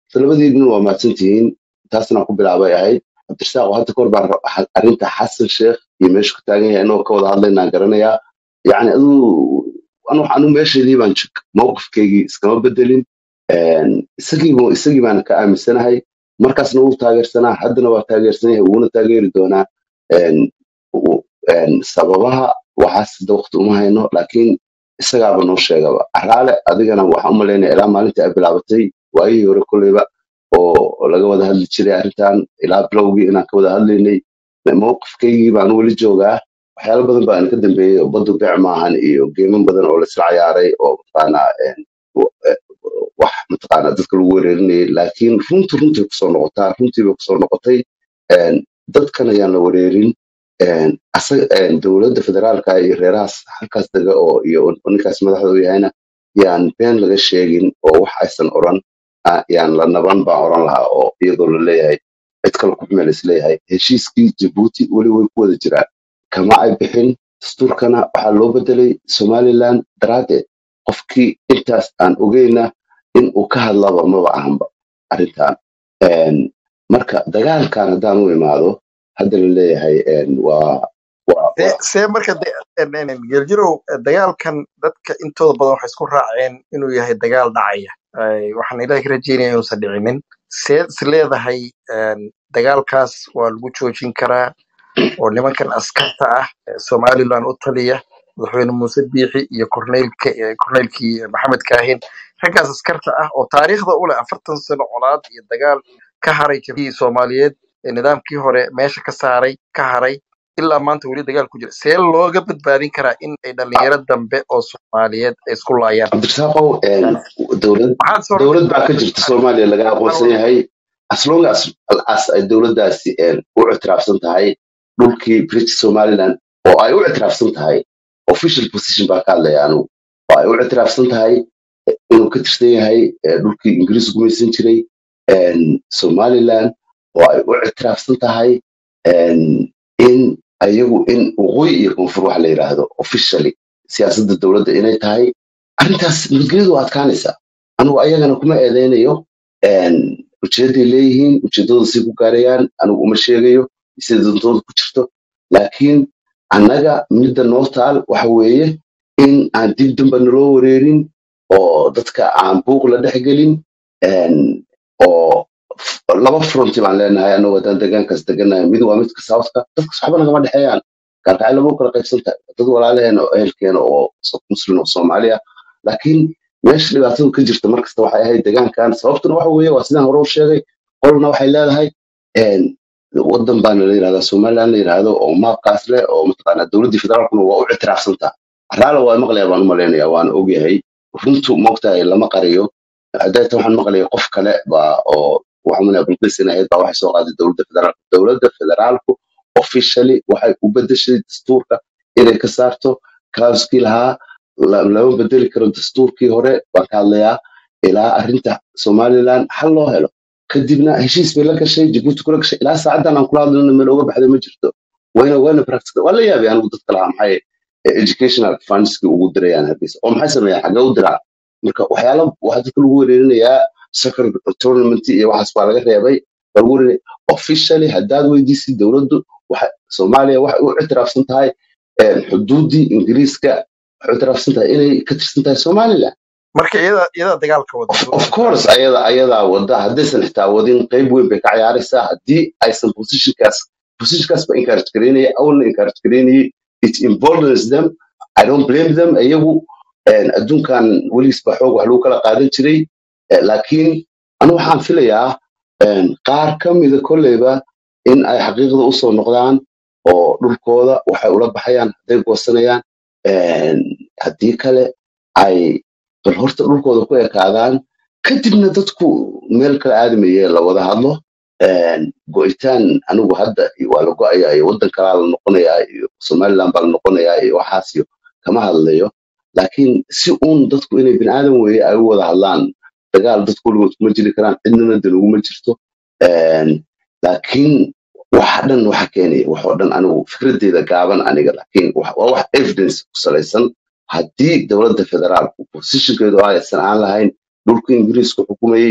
labadiibna waa mahadsantihiin taasna ku bilaabay ahayd cabdirasaaq hadda kahor baan ra- xa- arrinta xasan sheekh iyo meeshu ka taagan yahay inoo ka wada hadlaynaan garanayaa yacni aduu anu anu meeshaydii baan jog mowqifkaygii iskama bedelin Een, isagii bu- isagii baan ka aaminsanahay markaasna wuu taageersanaa haddana waa taageersan yahay wuuna taageeri doonaa Een, u- een, sababaha waxaas hadda waqti uma hayno laakiin isagaaba noo sheegaba araale adigana waxaan u malaynaya ilaa maalintii ay bilaabatay waayihii hore kolleyba oo laga wada hadli jiray arrintan ilaa bilowgii inaan ka wada hadlaynay mowqifkaygii baan weli joogaa waxyaalo badan baan ka dambeeyey oo badu beec maahan iyo geeman badan oo laisla ciyaaray oo mataqaanaa een, w- eh, wax mataqaanaa dadka lagu wereerinayay laakiin runtu runtii kusoo noqotaa runtii bay kusoo noqotay Een, dadkan ayaan la wereerin Een, asaga een, dowladda federaalka iyo reerahaas halkaas dega oo iyo ninkaas madaxda u yahayna yaan been laga sheegin oo wax aysan oran ah, yaan la naban baan oran lahaa oo iyadoo la leeyahay cid kale ku xumeel isleeyahay heshiiskii jabuuti weli way ku wada jiraan kama ay bixin dastuurkana waxaa loo bedelay somaliland daraaddeed qofkii intaas aan ogeyna in uu ka hadlaba maba ahanba arrintan Een, marka dagaalkan haddaan u imaado hadda la leeyahay een, waa waa see waa see marka de- en- en- en, geeljirow dagaalkan dadka intooda badan waxay isku raaceen inuu yahay dagaal dhacaya Ay, waxaan ilaahay ka rajeynaya inuusan dhicinin seed is leedahay en, dagaalkaas waa lagu joojin karaa oo nimankan askarta ah ee somaliland u taliya madaxweyne muuse biixi iyo korneylka eh, korneylkii maxamed kaahin raggaas askarta ah oo taariikhda u leh afartan sano colaad iyo dagaal ka haray jabhii soomaaliyeed ee nidaamkii hore meesha ka saaray ka haray ilaa maanta weli dagaal ku jira see looga badbaadin karaa in ay dhalinyaro dambe oo soomaaliyeed ay isku laayaan cabdirasaaqow een, dowlad maxaad soo dowlad baa rabtaa ka jirta soomaaliya laga aqoonsan yahay as long as as ay dowladdaasi een, u ictiraafsan tahay dhulkii british somaliland oo ay u ictiraafsan tahay official position baa ka hadlaya anugu oo ay u ictiraafsan tahay inuu ka tirsan yahay eh, dhulkii ingiriis gumaysan jiray een, somaliland oo ay u ictiraafsan tahay een, in ayagu in waqooyi iyo koonfur wax la yidhaahdo officially siyaasadda dowladda inay tahay arrintaas nabadgelyadu waa adkaanaysaa anigu ayagana kuma eedeynayo een, ujeeday leeyihiin ujeedadooda si ku gaarayaan anigu uma sheegayo sida dantooda ku jirto laakiin annaga midda noo taal waxa weeye in aan dib damba naloo wareerin oo dadka aan buuq la dhexgelin een, oo f- laba fronti baan leenahay anagu haddaan deegaankaas deganahay mid waa midka southka dadkas waxba nagama dhexeeyaan gaalkacyo lama kala qaybsan tahay dad walaalaheena oo ehelkeena oo so- muslim oo soomaali ah laakiin meesha dhibaatadu ka jirta markasta waxay ahayd deegaankan sababtuna waxa weeye waa sidaan hore u sheegay qolna waxay leedahay een, wadan baana la yidhahdaa somaliland la yidhaahdo oo maabkaas leh oo mataqaanaa dowladdii federaalkuna waa u ictiraafsantaa raala waa maqlaya baan u malaynaya waan ogyahay runtu moogtahay lama qariyo hadayta waxaan maqlaya qof kale baa oo waxaan malaya bilqis in ahayd baa waxay soo qaaday dowladda federaalka dowladda federaalku officially waxay u bedeshay dastuurka inay ka saarto kaaskii lahaa la- lama bedeli karo dastuurkii hore baan ka hadlayaa ilaa arrinta somaliland xal loo helo kadibna heshiis bay la gashay jabuuti kula gashay ilaa saacadan aan kula hadlayno meel uga baxday ma jirto wayna wayna practical waa la yaabay anigu dadka lahaa maxay eh, educational fundski ugu dirayaan hargeysa oo maxay sameeyaan xagee u diraa marka waxyaala waxaa dadka lagu wereerinayaa soccer tournament iyo waxaas baa laga reebay baa lagu wereerinaya officially haddaad weydiisid dowladdu waxa soomaaliya waxay u ictiraafsan tahay eh, xuduuddii ingiriiska waxay u ictiraafsan tahay inay ka tirsan tahay somaliland marka iyada iyadaa dagaalka wada of, of dowladda course ayada ayadaa wada haddaysan xitaa wadin qayb weyn bay ka ciyaaraysaa haddii aysan positionkaas positionkaas ba encourage garaynaya awalna encourage garaynayay it emboldens them i don't blame them iyagu een, adduunkan weligiis ba xoog wax lagu kala qaadan jiray Eh, laakiin anu waxaan filayaa een, qaar ka mida kolleyba in ay xaqiiqda usoo noqdaan oo dhulkooda waxay ula baxayaan hadday goosanayaan een, haddii kale ay bal horta dhulkooda ku ekaadaan kadibna dadku meel kala aadamaye la wada hadlo Een, go'itaan anigu hadda waa la go'ayaa iyo waddan kalaa la noqonayaa iyo somaliland baa la noqonayaa iyo waxaas iyo kama hadlayo laakiin si uun dadku inay bini aadan weeye ay u wada hadlaan dagaal dadku weligood kuma jiri karaan cidnana dan uguma jirto Een, laakiin waxa dhan waxa keenaya wax oo dhan anigu fikradeyda gaaban aniga laakiin wax- waa wax evidence ku salaysan haddii dowladda federaalku positionkeedu aysan aan lahayn dhulka ingiriisku xukumayey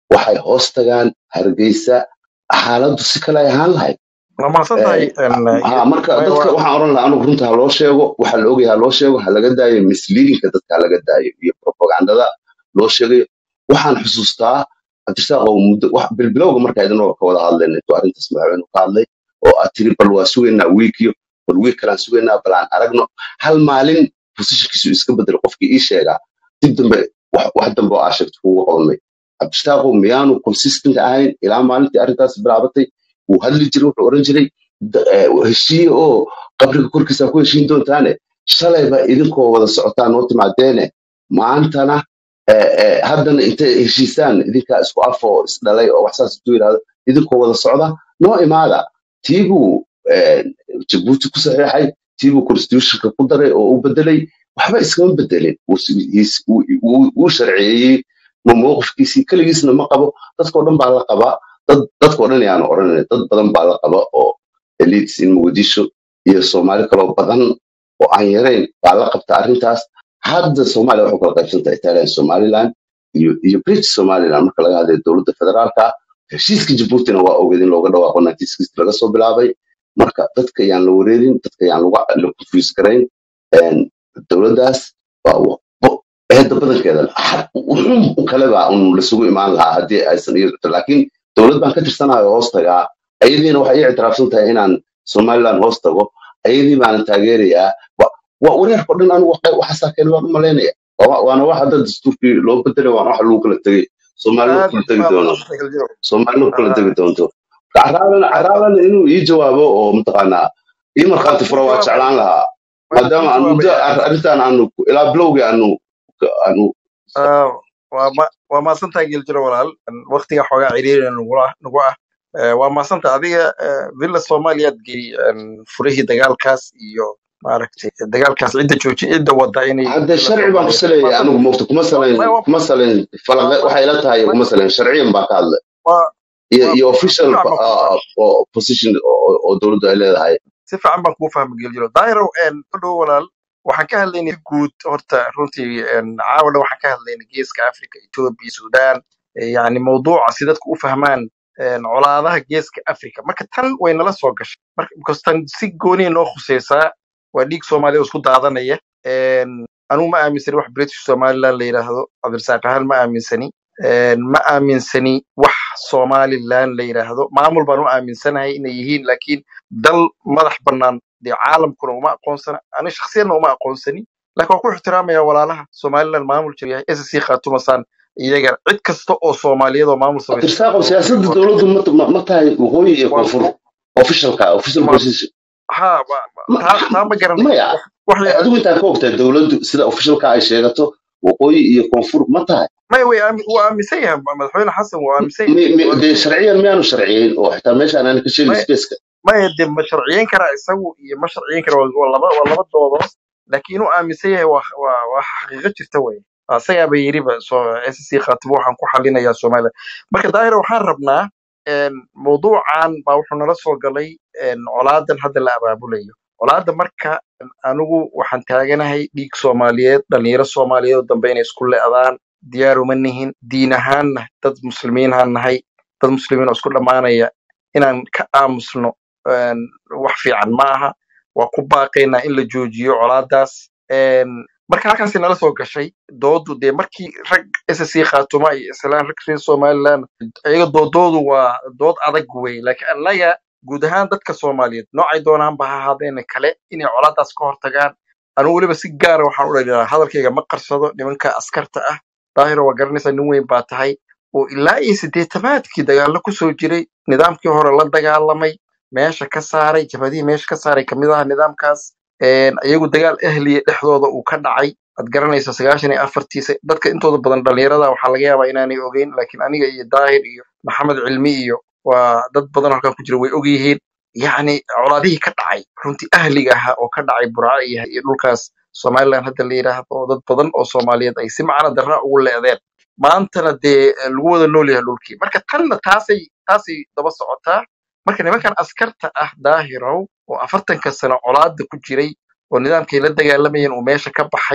waxay hoos tagaan hargeysa xaaladdu si kale ay ahaan lahayd waa mahadsan tahay ha marka dadka waxaan oran lahaa anugu runta ha loo sheego waxa la ogyahay ha loo sheego ha laga daayo misleadingka dadka ha laga daayo iyo propagandada loo sheegayo waxaan xusuustaa cabdirasaaq oo muddo wax bilbilowga marka idinoo ka wada hadlayna intuu arrintaas madaxweynuhu ka hadlay oo aad tiri bal waa sugaynaa wiikiyo bal wiik kalaan sugaynaa bal aan aragno hal maalin positionkiisu iska bedelo qofkii ii sheegaa dib dambe wax wax dambe oo aa sheegto kugu qabanmay cabdirasaaqo miyaanu consistent ahayn ilaa maalintii arrintaas bilaabatay wuu hadli jiray wuxuu oran jiray da- eh, heshiiye oo qabriga korkiisa ku heshiin doontaane shalayba idinkoo wada socotaan noo timaadeene maantana eh, eh, haddana intay heshiisaan idinkaa isku afoo isdhalay oo wax saas intuu yidhahdo idinkoo wada socda noo imaada tiibuu eh, jabuuti ku saxiixay tiibuu constitutionka ku daray oo u bedelay waxba iskama bedelin Wuu si- he's- wuu wuu- wuu sharciyeeyey ma mowqifkiisii keligiisna ma qabo dadkoo dhan baa la qabaa dad dadkoo dhan yaanu oranay dad badan baa la qaba oo elites in muqdisho iyo soomaali kaloo badan oo aan yarayn baa la qabta arrintaas hadda soomaaliya waxay kala qaybsan tahay italian somaliland iyo iyo british somaliland marka laga hadlayo dowladda federaalka heshiiska jabuutina waa ogeed in looga dhawaaqo 1960 laga soo bilaabay marka dadka yaan la wareerin dadka yaan lagu la confuse garayn een, dowladdaas waa wa- bo- eedda badankeeda ha- wuxuun kaleba un lasugu imaan lahaa haddii aysan iyadu laakiin dowlad baan ka tirsanayo hoos tagaa ayadiina waxay ii ictiraafsan tahay inaan somaliland hoos tago ayadii baanan taageerayaa wa- waa wareerko dhan anigu waxa- waxaasaa keen waan u malaynaya Waa- waana wax hadda dastuurkii loo bedelay waana wax lagu kala tegey soomaalina ku aad kala tegi baa doono mahadsan galjiro soomaalina ku kala Ah, tegi doonto caraalana aad baa caraalana inuu ii jawaabo oo mataqaanaa ii waa markhaati kuu fura waa jawaabaya jeclaan lahaa waa kuu maadaama aan muddo jawaabaya ar- arrintan aanu ku- ilaa bilowgii aanu aanu Ah, waa ma waa mahadsantahay geljiro walaal waqtiga xoogaa ciriiri nugula nagu ah Eh, waa mahadsantahay adiga eh, villa soomaaliyaad gey furihii dagaalkaas iyo maaragtay dagaalkaas cidda jooji cidda wada inay hadda villa sharci baan ku soomaaliya saleeyay mahadsan anigu moogta kuma waa salayn ma- waa kuma salayn falaqe waa- waxay ila tahay waa- kuma salayn sharciyan baan ka hadlay waa- iyo waa- iyo si official fiican baan kuu uh, fahmay oo position oo oo dowladdu ay leedahay si fiican baan kuu fahmay geljiro daahirow u dhow walaal waxaan ka hadlaynay si guud horta runtii een, caawana waxaan ka hadlaynay geeska africa ethiopia sudan eh, yacni mawduuca si dadku u fahmaan een, colaadaha geeska africa marka tan way nala soo gashay marka because tan si gooniya noo khuseysaa waa dhiig soomaaliya oo isku daadanaya Een, anugu ma aaminsani wax british somaliland la yidhaahdo cabdirasaaq ahaan ma aaminsani Een, ma aaminsani wax somaliland la yidhaahdo maamul baan u aaminsanahay inay yihiin laakiin dal madax bannaan dee caalamkuna uma aqoonsana ani shakhsiyanna uma aqoonsani laakiin waan ku ixtiraamaya walaalaha somaliland maamul jir yahay ssc khaatumasaan iyaga cid kasta oo soomaaliyad oo maamul samaysa tirsaaqo oo siyaasadda oo- dowladdu ma ma ma tahay waqooyi iyo waa koonfur officialka official ma position ha ma- ma- ma taa taa ma garanayo maya wax wax ya- adigu intaa ka ogtahay dowladdu sida officialka ay sheegato waqooyi iyo koonfur ma tahay maya way aami- wuu aaminsan yahay madaxweyne xasan wuu aaminsan mi- yahay mi- wuu dee aaminsan yahay sharciyan miyaanu sharciyeyn oo xitaa meeshaan aan ka sheegin maya spaceka maya dee ma sharciyeyn karaa isagu iyo ma sharciyeyn kara waa waa laba waa laba doodood laakiin inuu aaminsan yahay waa waa waa xaqiiqo jirta wey asagaaba yiriba soo ssc khaatibo waxaan ku xalinayaa somaliland marka daahir waxaan rabnaa een, mawduucan baa wuxuu nala soo galay een, colaadan hadda la abaabulayo colaada marka anigu waxaan taaganahay dhiig soomaaliyeed dhalinyaro soomaaliyeed oo dambe inay isku le'daan diyaar uma nihin diin ahaanna dad muslimiinhaan nahay dad muslimiin oo isku dhammaanaya inaan ka aamusno een, wax fiican ma aha waa ku baaqaynaa in la joojiyo colaadaas Een, marka halkaasi nala soo gashay doodu dee markii rag ssc khaatuma iyo islaan rag reer somaliland iyaga doodoodu waa dood adag wey laakiin annaga guud ahaan dadka soomaaliyeed noocay doonaanba ha ahaadeena kale inay colaadaas ka hortagaan anigu weliba si gaara waxaan u dhaliilaa hadalkayga ma qarsado nimanka askarta ah daahiro waa garanaysaa nin weyn baa tahay oo ilaa iyo siddeetamaadkii dagaallo kusoo jiray nidaamkii hore la dagaalamay meesha ka saaray jabhadihii meesha ka saaray kamid aha nidaamkaas Een, iyagu dagaal ahliya dhexdooda uu ka dhacay ad garanaysa sagaashan iyo afartiisa dadka intooda badan dhalinyarada waxaa laga yaabaa inaanay ogeyn laakiin aniga iyo daahir iyo maxamed cilmi iyo waa dad badan oo halkan ku jira way og yihiin yacni colaadihii ka dhacay runtii ahliga ahaa oo ka dhacay burca iyo iyo dhulkaas somaliland hadda la yidhaahdo oo dad badan oo soomaaliyeed ay si macna darra ugu leedeen maantana dee eh, lagu wada nool yahay dhulkii marka tanna taasay taasay daba socotaa marka nimankan askarta ah daahirow oo afartanka sano colaada ku jiray oo nidaamkay la dagaalamayeen uu meesha ka baxay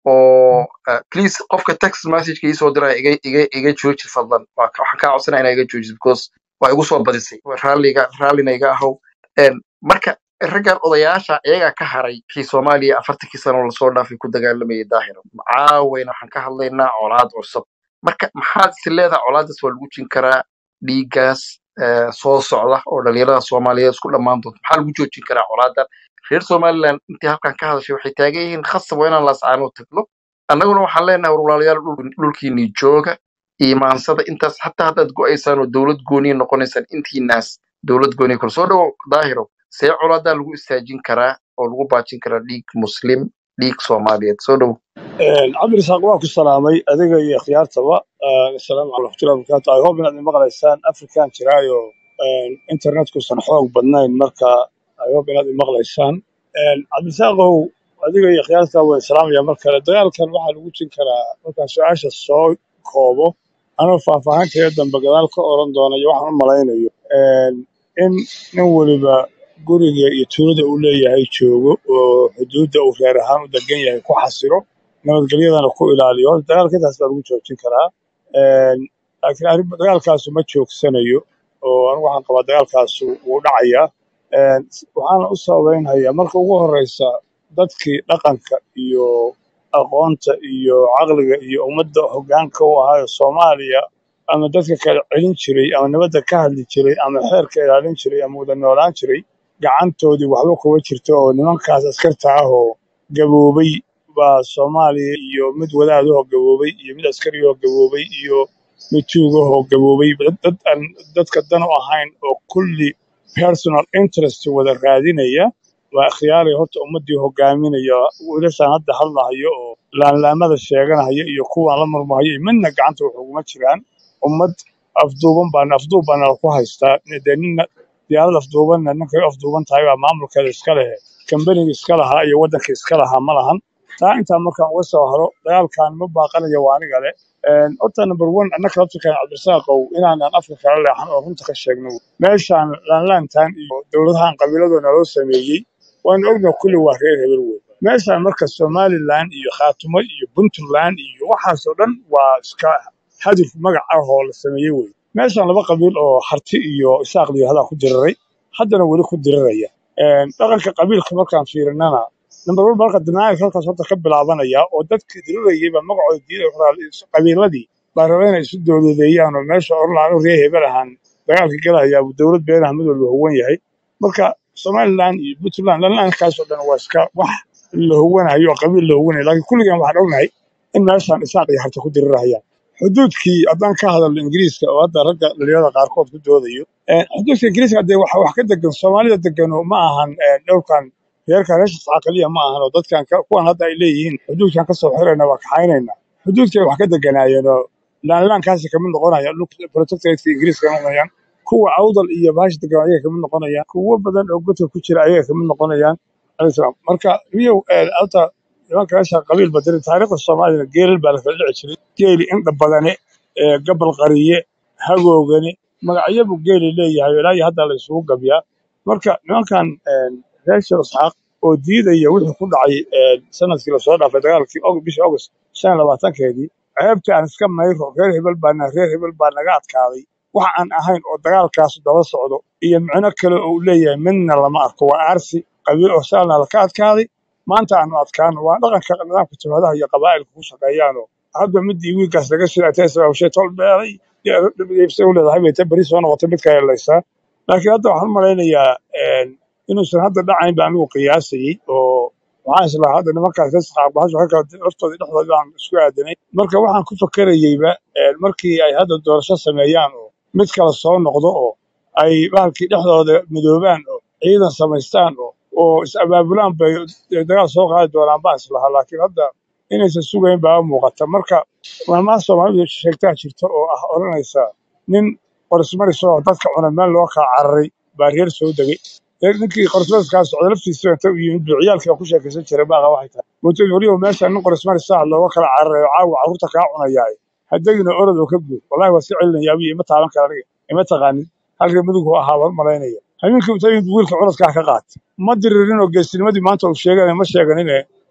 oo uh, please qofka text messageka iisoo diraya iga iga iga jooji fadlan waa ka- waxaan kaa codsanaya inaa iga joojiso because waa igu soo badisay raalliga raallina iga ahow Een, marka raggan odayaasha iyagaa ka haray kii soomaaliya afartankii sano lasoo dhaafay ku dagaalamayay daahiro caawayna waxaan ka hadlaynaa colaad cusub marka maxaad is leedahay colaadaas waa lagu jin karaa dhiiggaas eh, soo socda oo dhalinyarada soomaaliyeed isku dhammaan doonto maxaa lagu joojin karaa colaadan reer somaliland intii halkan ka hadashay waxay taagan yihiin khasab waa inaan laascaano tagno annaguna waxaan leenahay walaalayaal dhul- dhulkiinii jooga iimaansada intaas xataa haddaad go-aysaan oo dowlad gooniya noqonaysaan intiinaas dowlad gooniya kor soo dhawo daahiro see colaadaa lagu istaajin karaa oo lagu baajin karaa dhiig muslim dhiig soomaaliyeed soo dhowo cabdirasaaq waa ku salaamay adiga iyo khiyaartaba asalaamu caleykum waraxmatullahi wabarakaatu i hope inaad imaqlaysaan afrikan jiraayo internetkuusan xoog badnayn marka i hope inaad imaqlaysaan cabdirasaaqow adiga iyo khiyaarta waan salaamaya mar kale dagaalkan waxaa lagu jin karaa markaan su-aasha soo koobo anoo faahfaahinteeda dambe gadaal ka oran doona iyo waxaan u malaynayo in nin weliba guriga iyo tuulada uu leeyahay joogo oo xuduudda uu reer ahaan u degan yahay ku xasiro nabadgelyadana ku ilaaliyo horta dagaalka intaas baa lagu joojin karaa Een, laakiin arrin dagaalkaasu ma joogsanayo oo anigu waxaan qabaa dagaalkaasu wuu dhacayaa Een, waxaana u sababeynhayaa marka ugu horeysa dadkii dhaqanka iyo aqoonta iyo caqliga iyo ummadda hoggaanka u ahaayo soomaaliya ama dadka kala celin jiray ama nabadda ka hadli jiray ama xeerka ilaalin jiray ama wada noolaan jiray gacantoodii waxba kuma jirto oo nimankaas askarta ah oo gaboobay baa soomaaliya iyo mid wadaadahoo gaboobay iyo mid askariyahoo gaboobay iyo mid tuugahoo gaboobay dad dad aan dadka dan u ahayn oo kulli personal interest wada raadinaya waa khiyaaraya horta ummaddii hogaaminaya wiilashaan hadda hadlahayo oo laanlaamada sheeganahaya iyo kuwaan la murmahayo iyo midna gacanta wax uguma jiraan ummad afduuban baan afduub baana ku haystaa dee nina diyaarad afduubanna ninkay u afduuban tahay baa maamulkeeda iska leh kambaniga iska lahaa iyo waddanka iska lahaa ma lahan taa intaa markaan uga soo haro dagaalkan ma baaqanayo waa aniga le Een, horta number one annaka laftirkan cabdirasaaqow inaanan afka kala leexan oo runta ka sheegno meeshaan laanlaantan iyo dowladahan qabiiladooda loo sameeyey waanu ognahay kulli waa reer hebel wey meeshaan marka somaliland iyo khaatumo iyo puntland iyo waxaasoo dhan waa iska hadif magac ah oo la sameeyey wey meeshaan laba qabiil oo harti iyo isaaq la yihahdaa ku diriray haddana weli ku diriraya Een, dhaqanka qabiilka markaan fiirinana number one marka dinaayilka halkaas horta ka bilaabanaya oo dadkii dirirayay baa magacooda diiday qabiiladii baa raba inay isu dowladeeyaan oo meesha orlaan u reer hebel ahaan dagaalka galayaa dowlad beenaha mid walba huwan yahay marka somaliland iyo puntland lanlaankaasoo dhan waa iska wax la huwanayo oo qabiil la huwanayo laakiin kulligan waxaan ognahay in meeshaan isaaq iyo harta ku dirirahayaan xuduudkii haddaan ka hadalno ingiriiska oo hadda ragga dhalinyarada qaarkood ku doodayo eh, xuduudka ingiriiska dee wax wax ka degan soomaalida degano ma ahan eh, dhowrkan reerkan reesha caqaliya ma ahan oo dadkan ka- kuwan hadda ay leeyihiin xuduudkan kasoo xirayna waa kaxaynayna xuduudkay wax ka deganaayeen oo laanlaankaasi kamid noqonayaan dhulka protectoratka ingiriiska noqonayaan kuwa awdal iyo baash degan ayaga kamid noqonayaan kuwo badan oo godka ku jira ayaga kamid noqonayaan alislam marka riyow alta nimanka reesha qabiil badiri taariikhda soomaaliyana geelal baa la kala dhici jiray geeli indha badane ee gabal qariye hagoogane magacyabu geeli leeyahay ilaa iyo hadda la isugu gabyaa marka nimankan een, reer sheekh isxaaq oo diidaya wixii ku dhacay een, sanadkii lasoo dhaafay dagaalkii og- bishii august shan iyo labaatankeedii ceebta aan iska mayro reer hebel baana reer hebel baa naga adkaaday wax aan ahayn oo dagaalkaas daba socdo iyo micno kale oo uu leeyahay midna lama arko waa aarsi qabiil oo saalna laka adkaaday maanta aanu adkaano waa dhaqanka nidaamka jabhadaha iyo qabaa'ilka ku shaqeeyaanoo hadba midii wiilkaas laga sii atesababshay tol beelay u leedahay bay ta beri soo noqotay mid ka helaysaa laakiin hadda waxaan u malaynayaa een, inuusan hadda dhacayn baa anigu qiyaasayey oo waxaan islahaa hadda nimankaas reesqaarbahasho ka kala laftooda dhexdooda baan isku aadanay marka waxaan ku fakerayeyba een, markii ay hadda doorasho sameeyaan oo mid kala soo noqdo oo ay bahalkii dhexdooda midoobaan oo ciidan samaystaan oo oo is abaabulaan bay dagaal soo qaadi doonaan baan islahaa laakiin hadda inaysan sugayn baa u muuqata marka maalmaha soomaalidu sheegtaa jirta oo ah odhanaysa nin qorismaris oo dadka cuna meel loo kala cararay baa reer soo degay reer ninkii qorismariska socda laftiisa inta u yimid buu ciyaalkii ku sheekaysan jiray baaqa waxay tahay mootooyin weliba meesha nin qorismaris ah looga kala cararay oo caawa carruurta kaa cunayaay haddagina orod oo ka guur wallahi waa si celinaya abiyo ima taaban kara aniga ima taqaanin halka midigu ahaa baan malaynaya habeenkii inta yimid wiilka curadkaa ka qaat ma diririn oo geesinimadii maanta uu sheeganay ma sheeganine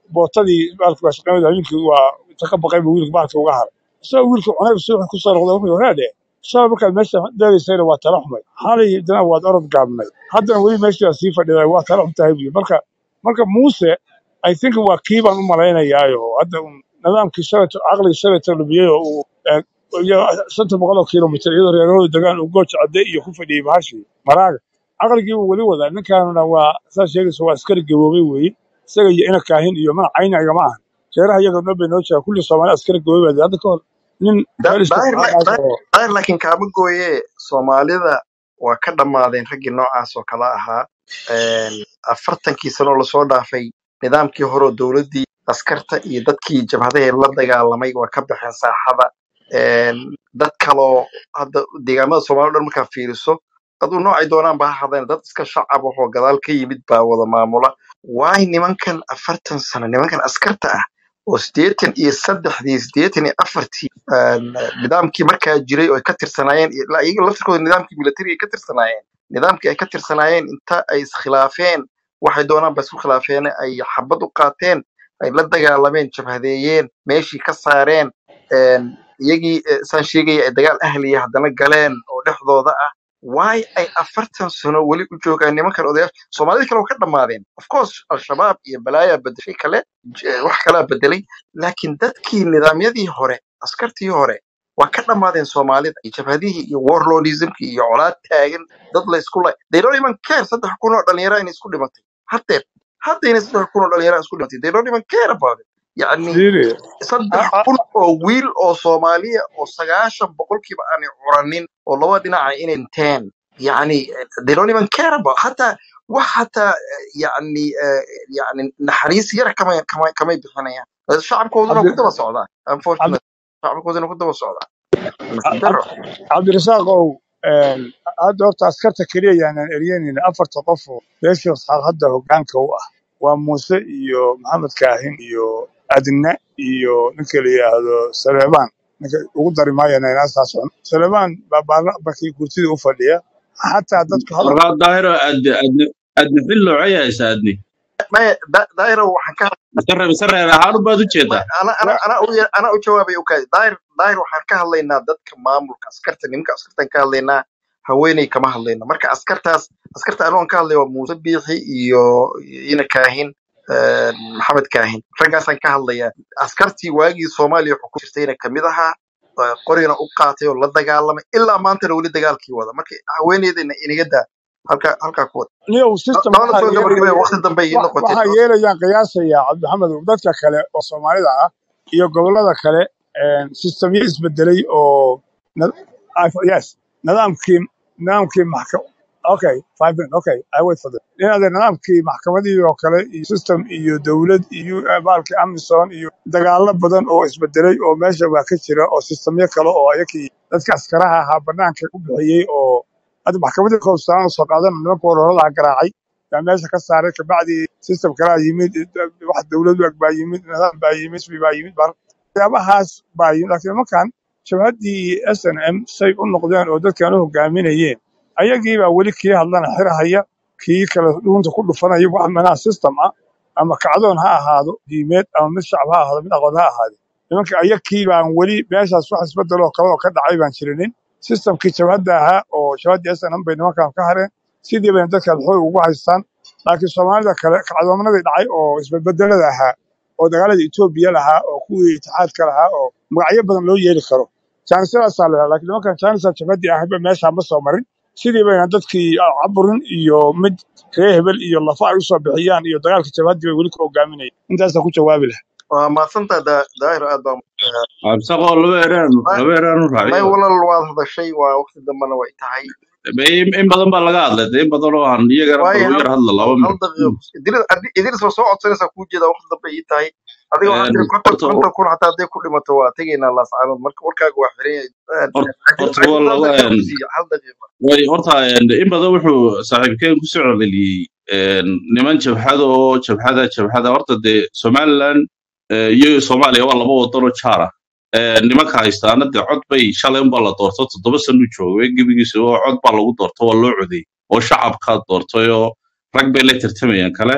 bootadii baalka waa shaqeynada wiilkii waa inta ka baqay buu wiilka baalka uga haray isagoo wiilka cunayb suuxi ku soo noqday wuxuu horaadhe shalay markaad meesha deegaysayna waa tala xumay xalay dana waad orod gaabnay haddana weli meeshii waa sii fadhiday waa tala xun tahay buyi marka marka muuse i think waa kii baan u malaynayaayo hadda un nidaamkii shalayto caqligii shalayto lumiyey oo uu eh, iyo shanta boqol oo kilomitir iyadoo reerahooda degaan uu gooja cadde iyo ku fadhiyey bahashii maraaga caqligii uu weli wadaa ninkaanuna waa saa sheegaysa waa askari gaboobay weeye isaga iyo ina kaahin iyo mana cayna igama ahan reeraha iyaga noo bay noo jira kulli soomaali askari gaboobay baa hadda ka hor nin Da- meel daahir la- isticmaalaas daahir oo daahir laakiin kaama gooye soomaalida waa ka dhammaadeen raggii noocaas oo kala ahaa Een, afartankii sanoo lasoo dhaafay nidaamkii hore oo dowladdii askarta iyo dadkii jabhadaha la dagaalamay waa ka baxeen saaxada Een, dad kaloo hadda deegaamada soomaalida o dhan markaa fiiriso aduu noocay doonaan ba ha hadeen dad iska shacab ahoo gadaal ka yimid baa wada maamula waay nimankan afartan sano nimankan askarta ah oo sideetan iyo saddexdii sideetan iyo afartii een, nidaamkii markaa jiray oo ay ka tirsanaayeen iyo- ilaa iyaga laftirkooda nidaamkii military ay ka tirsanaayeen nidaamkii ay ka tirsanaayeen inta ay iskhilaafeen waxay doonaan ba isku khilaafeen ay xabad u qaateen ay la dagaalameen jabhadeeyeen meeshii ka saareen een, iyagii eh, saan sheegaya ay dagaal ahliya haddana galeen oo dhexdooda ah waay ay afartan sano weli u joogaan nimankan odayaasha soomaalida kale waa ka dhammaadeen of course al-shabaab iyo balaayaa bedeshay kale j- wax kalaa bedelay laakiin dadkii nidaamyadii hore askartii hore waa ka dhammaadeen soomaalida iyo jabhadihii iyo warlordismkii iyo colaad taagan dad la isku lay they don't even care saddex kun oo dhalinyaro inay isku dhimatay haddeer haddayna saddex kun oo dhalinyaro isku dhimatay they don't even care about it yacni fiiri saddex a- a- kun oo wiil oo soomaaliya oo sagaashan boqolkiiba aanay curanin oo laba dhinaca inay dhinteen yani they don't even care about hataa wax hataa eh, yani eh, yani naxariis yar kamay kamay kamay bixinayaan Eh, shacabkooduna cabdi ku daba socdaa cabdi unfortunately shacabkooduna ku daba socdaa nasiib Cab- darro cabdirasaaqow een, hadda horta askarta keliya yaanaan eryanayna afarta qof oo beesha isxaaq hadda hogaanka u ah waa muuse iyo maxamed kaahin iyo adne iyo ninka la yidhaahdo saleebaan ninka ugu dari maayana inaasaa socon saleebaan baa baarlamankii kurtida u fadhiya xataa dadku hadal markaa daahiro adni adni adni xil noocay haysa adni maya da- daahiro waxaan ka mise reer mise reer ahaan baad u jeedaa ana ana wa- ana u ya- ana u jawaabay ukaadi daahir daahir waxaan ka hadlaynaa dadka maamulka askarta nimanka askartaan ka hadlaynaa haweeney kama hadlayno marka askartaas askarta anoon ka hadlay waa muuse biixi iyo ina kaahin eh, maxamed kaahin raggaasaan ka hadlayaa askartii waagii soomaaliya wuxuu ku jirtayna kamid ahaa eh, qorigana u qaatay oo la dagaalamay ilaa maantana weli dagaalkii wada marka haweeneydana inaga daa halkaa halkaa ku wada niyow system labada waxaa soo gabagabaya yeelaya waqti dambe ii wa- noqotay waxaa yeelayaan qiyaasaya cabdixamed dadka kale oo soomaalida ah iyo gobolada kale een, systemyo isbedelay oo na- I- yes nidaamkii nidaamkii maxka okay five minutes okay i wait for that inaade nidaamkii maxkamadii oo kale iyo system iyo dowlad iyo eh, baalkii amison iyo dagaalo badan oo isbedelay oo meesha waa ka jira oo systemyo kale oo ayakii dadka askaraha ahaa banaanka u bixiyey oo hadda maxkamadii koobsaan soo qaadan nimanka ololadaa garaacay yaa meesha ka saaray kabacdi system kalaa yimid wax dowlad u eg baa yimid nidaam baa yimid isbi baa yimid bar waxyaabahaas baa yimid laakiin nimankan jabhaddii s n m say u noqdeen oo dadkan u hogaaminayeen ayagii baa weli kii hadlana xirahaya kii kale dhuunta ku dhufanaya wax manaha system ah ama kacdoon ha ahaado diimeed ama mid shacab ha ahaado mid aqoon ha ahaado nimanka ayakii baan weli meeshaas wax isbedeloo kale oo ka dhacay baan jirinin systemkii jabhadda ahaa oo jabhaddii s n m bay nimankan ka hareen sidii bayna dadkan xoog ugu haystaan laakiin soomaalida kale kacdoomanadii dhacay oo isbedbedelada ahaa oo dagaalada etoobiya lahaa oo kuwii itixaadka lahaa oo magacyo badan loo yeeli karo jaanisladaasaa la laakiin nimankan jaanisa jabhadii ahba meeshaa ma soo marin sidii bayna dadkii caburin iyo mid reer hebel iyo lafa ay usoo bixiyaan iyo dagaalka jabhadii bay weli ku hogaaminayaan intaasaa ku jawaabi lahaa waa mahadsantaha Da- daahir aad baa absaqoo laba eraan Ma- laba eraan u may raaciyo walal waad hadashay waa waqti dambena way tahay in in badan baa laga hadlay dee in badan oo aan iyagana waayo bal u hal yar hadla laba hal minut daqiiqo idris idris waa soo codsanaysaa kuu jeeda waqti dambe ii tahay adiga waxaa tiri konton horta konton kun hataa hadday ku dhimato waa tegaynaa laascaanood marka warkaaga waa xiran yahay hor- cajil horta waa cajil hal laga daqiiqa ku siiya hal daqiiqa way horta in badan wuxuu saaxiibkeen ku soo celceliyey niman jabhada oo jabhada jabhada horta dee somaliland eh, iyo soomaaliya waa laba wadan oo jaar ah Eh, nimanka haystaana dee cod bay shalay unbaa la doorto toddoba sano joogay gebigiisa oo cod baa lagu doorto waa loo codeeyey oo shacabkaa doortay oo rag bay la tartamayaan kale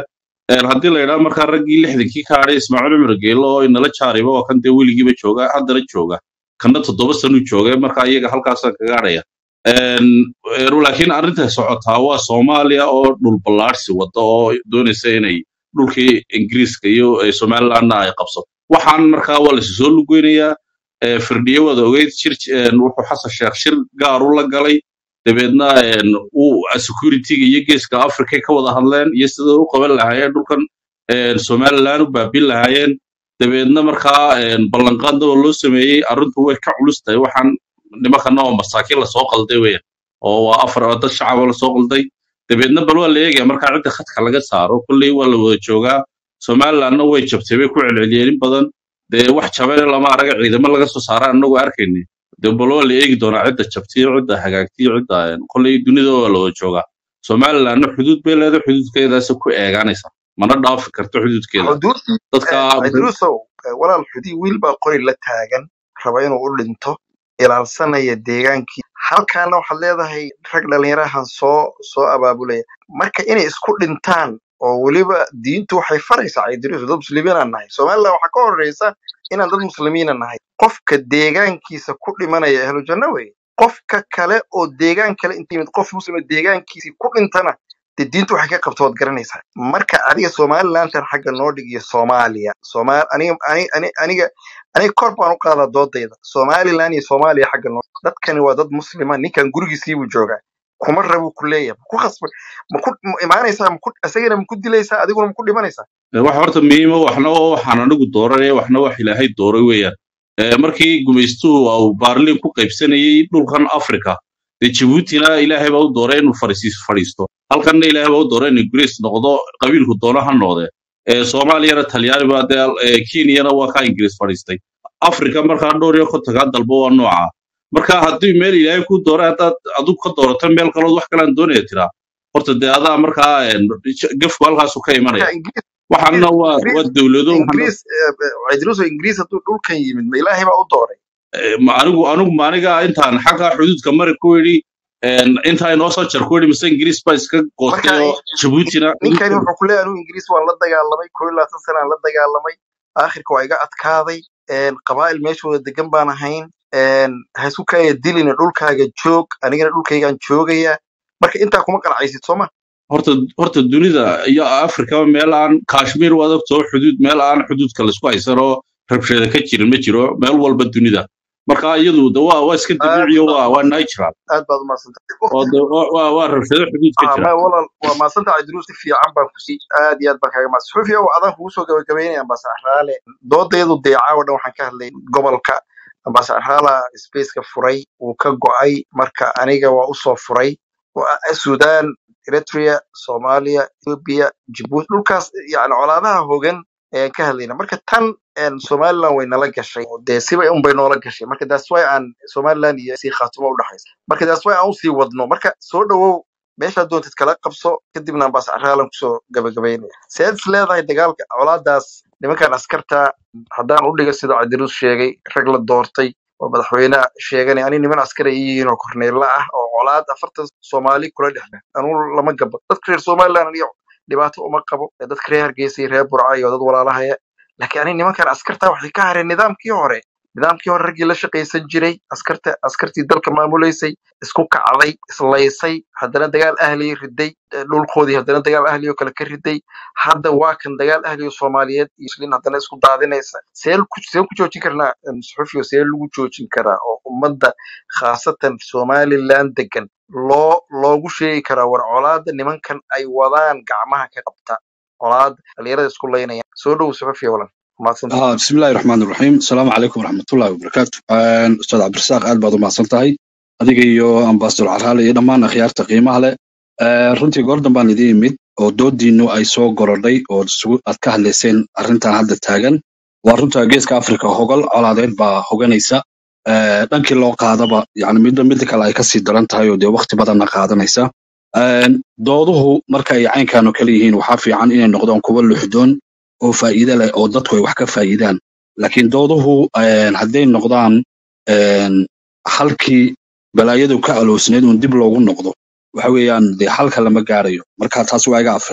Een, haddii la yidhaha markaa raggii lixdankii ka hadhay ismaaciil cumar geelo oo inala jaariba waa kan dee weligiiba jooga haddana jooga kanna toddoba sanuu jooga marka iyaga halkaasa kaga hadhaya Een, een, laakiin arrinta socotaa waa soomaaliya oo dhul ballaarsi wada oo doonaysa inay dhulkii ingiriiska iyo eh, somalilandna ay qabsato waxaan markaa waa lasu soo lugeynayaa eh, firdhiye wada ogeyd shir een, wuxuu xasan sheekh shir gaar u la galay dabeedna een, uu securityga iyo geeska africa ka wada hadleen iyo sida u qaban lahaayeen dhulkan een, somaliland u baabin lahaayeen dabeedna markaa een, ballanqaadnaba loo sameeyey arrintu way ka culus tahay waxaan nimankana oo masaakiin lasoo qalday weyan oo waa afar oo dad shacaba lasoo qalday dabeedna bal waa la eegaya markaa cidda khadka laga saaro kolley waa la wada joogaa somalilandna way jabtay bay ku celceliyeen in badan dee wax jabane lama araga ciidamo laga soo saara anagoo arkayni dee bal waa la eegi doonaa cidda jabtay iyo cidda hagaagtay iyo cidda een, kolley dunida waa la wada joogaa somalilandna xuduud bay leedahay xuduudkeedaas ku eegaanaysa mana dhaafi karto xuduudkeeda xuduudii dadka cidruusow walaal xudii wiil baa qori la taagan raba inuu u dhinto ilaalsanaya deegaankii halkaana waxaad leedahay rag dhalinyarahan soo soo abaabulaya marka inay isku dhintaan oo weliba diintu waxay faraysaa cidruus dad muslimiinaan nahay somaliland waxaa ka horeysa inaan dad muslimiina nahay qofka deegaankiisa ku dhimanaya ahlu janno weye qofka kale oo deegaan kale inta yimid qof muslima deegaankiisii ku dhintana dee diintu waxay ka qabto waad garanaysaa marka adiga somalilantan xagga noo dhig iyo soomaaliya somal aniga ani- ani- aniga aniga kor baan u qaadaa doodayda somaliland iyo soomaaliya xagga noo dadkani waa dad muslima ninkan gurigiisiibuu joogaa kuma rabuu ku leeyahay maku khasba maku ma imaanaysaa maku isagana maku dilaysaa adiguna maku dhimanaysaa wax horta muhiima waxna waa waxaan anigu dooranaya waxna wax ilaahay dooray weeyaan Eh, markii gumaystuhu uu baarliin ku qaybsanayay dhulkan africa dee jabuutina ilaahay baa u dooray inuu fariisiis fadhiisto halkanna ilaahay baa u dooray inuu ingiriis noqdo qabiilku doono ha noqde Eh, soomaaliyana talyaani baa dee eh, kenyana waa kaa ingiriis fadhiistay africa markaa dhowr iyo kontonkaa dalbo waa nooca marka haddii meel ilaahay ku dooray haddaad adigu ka doorato meel kalood wax kalaan doonaya tiraa horta dee adaa markaa eh, gefku halkaasu ka imanaya marka ingiriis waxaana waa waa ingiriis dowlado waxaana ingiriis cidruuso ingiriis hadduu dhulkan yimid ma ilaahay baa u dooray Eh, ma anigu anigu ma aniga intaan xagga xuduudka mari ku yidhi een, intaa inoo soo jar ku yidhi mise ingiriis baa iska goostay marka oo jabuutina ninkani wuxuu ku leeyahay anigu ingiriis waan la dagaalamay koo iyo labaatan sanaan la dagaalamay aakhirka waa iga adkaaday een, qabaa'il meeshooda degan baan ahayn een, ha isku kaya dilina dhulkaaga joog anigana dhulkaygaan joogaya marka intaa kuma qalcaysid sooma horta horta dunida iyo afrika meel aan kashmir waad ogtoo xuduud meel aan xuduudka laisku haysan oo rabshada ka jirin ma jiro meel walba dunida marka iyadu de waa waa iska aad dabiiciyo baad waa waa umaadsan natural aad baad umaadsantahay oo de waa waa waa rabshado xuduud ka ah jira ma walaal waa maadsantahay idruus si fiican baan kusi aad iyo aad baan kaaga maadsan xufiya adaan kugu soo gabagabeynaya ambaasa axraale doodayadu dee caawa dhan waxaan ka hadlay gobolka ambaasa axraala spaceka furay wuu ka go'ay marka aniga waa usoo furay Waa- sudan eritrea soomaaliya ethiopia jibuuti dhulkaas yani colaadaha hogan ayaan ka hadlayna marka tan een, somaliland way nala gashay oo dee siba unbay noola gashay marka that's why aan somaliland iyo sii khaatumo udhexaysa marka that's why aan usii wadno marka soo dhawow meeshaad doontid kala qabso kadibna ambaas caraalan kusoo gabagabaynaya seed is leedahay dagaalka colaadaas nimankan askarta haddaan u dhiga sida cabdirus sheegay rag la doortay oo madaxweyne sheeganay ani niman askari ay yihiin oo korneella ah oo colaad afartan soomaali kula dhexle anugu lama gabo dadka reer somaliland aniga dhibaato uma qabo ee dadka reer hargeysa iyo reer burca iyo dad walaalahaya laakiin ani nimankan askarta waxay ka hareen nidaamkii hore nidaamkii hore raggii la shaqaysan jiray askarta askartii dalka maamulaysay isku kacday islaysay haddana dagaal ahliya riday eh, dhulkoodii haddana dagaal ahliya oo kale ka riday hadda waa kan dagaal ahliya oo soomaaliyeed iyo muslimiin haddana isku daadinaysa see ku see ku joojin karnaa em, suxufiyo see lagu joojin karaa oo ummadda khaasatan somaliland degan loo loogu sheegi karaa war colaada nimankan ay wadaan gacmaha ka qabta colaada dhalinyarada isku laynaya soo dhow suxufiyo walan mahadsantahay آه بسم الله الرحمن الرحيم السلام عليكم ورحمة الله وبركاته آه أستاذ عبد الرزاق aad baad u mahadsantahay adiga iyo ambassador carhaale iyo dhammaan akhyaarta qiimaha leh آه runtii goordan baan idin imid oo doodiinu ay soo gorodhay oo isugu- aad ka hadlayseen arrintan hadda taagan waa runta geeska afrika hogol colaadeed baa hoganaysa آه dhankii loo qaadaba yani midba midda kale ay kasii daran tahay oo dee waqti badanna qaadanaysa آه dooduhu marka ay caynkan oo kale yihiin waxaa fiican inay noqdaan kuwo luxdoon oo faa'iido leh oo dadku ay wax ka faa'iidaan laakiin dooduhu een, hadday noqdaan een, halkii balaayadu ka aloosneed uun dib loogu noqdo waxa weeyaan dee halka lama gaarayo marka taas waa iga afeef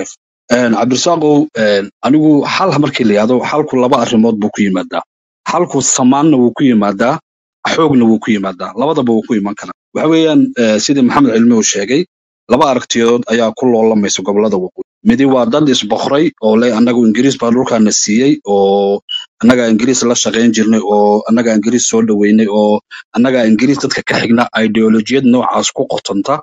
Een, cabdirasaaqow een, anigu xal markii la yihahdo xalku laba arrimood buu ku yimaadaa xalku samaanna wuu ku yimaadaa xoogna wuu ku yimaadaa labadaba wuu ku iman karaa waxa weeyaan eh, sidii maxamed cilmi uu sheegay laba aragtiyood ayaa ku loolamaysa gobolada waqooyi midi waa dad isboqray oo le annagu ingiriis baa dhulkaana siiyey oo annagaa ingiriis la shaqayn jirnay oo annagaa ingiriis soo dhoweynay oo annagaa ingiriis dadka ka xigna ideolojiyad noocaas ku qotanta